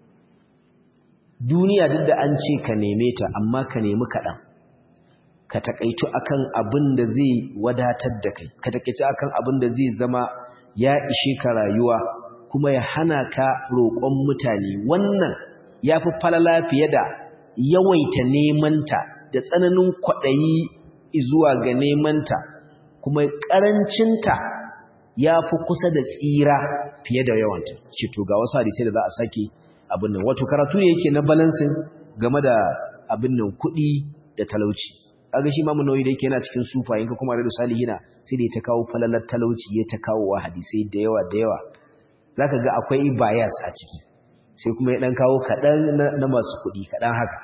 duniya duk da an ce ka neme ta amma ka nemi kaɗan ka takaitu akan abin da zai wadatar da kai ka takaitu akan abin da zai zama ya ishe ka rayuwa kuma ya hana ka roƙon mutane wannan ya fi falala fiye da yawaita nemanta da tsananin kwaɗayi zuwa ga nemanta kuma ƙarancinta ya fi kusa da tsira fiye da yawanta ce to ga wasu hadisai da za a sake abin nan wato karatu ne yake na balansin game da abin nan kuɗi da talauci kaga shi mamu nauyi da yake yana cikin sufa yanka kuma radu salihina sai da ya ta kawo falalar talauci ya ta kawo wa hadisai da yawa da yawa zaka ga akwai bias a ciki sai kuma ya dan kawo kaɗan na masu kuɗi kaɗan haka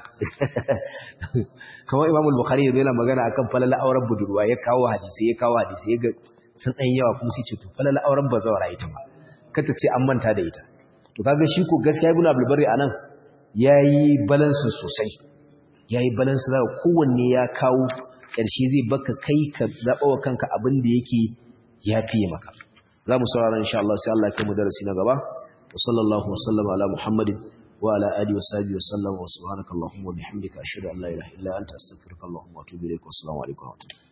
kamar imamul bukhari yanzu yana magana akan falala auren budurwa ya kawo hadisi ya kawo hadisi ya ga sun ɗan yawa kuma sai ce to falala auren bazawara ita ma kata ce an manta da ita to kaga shi ko gaskiya ibnu abdul bari anan yayi balance sosai yayi balance zaka kowanne ya kawo ƙarshe zai baka kai ka zaba wa kanka abin da yake ya fiye maka za mu saurara insha Allah sai Allah ya kai mu darasi na gaba وصلى الله وسلم على محمد وعلى آله وصحبه وسلم وسبحانك اللهم وبحمدك أشهد أن لا إله إلا أنت أستغفرك اللهم وأتوب إليك والسلام عليكم ورحمة الله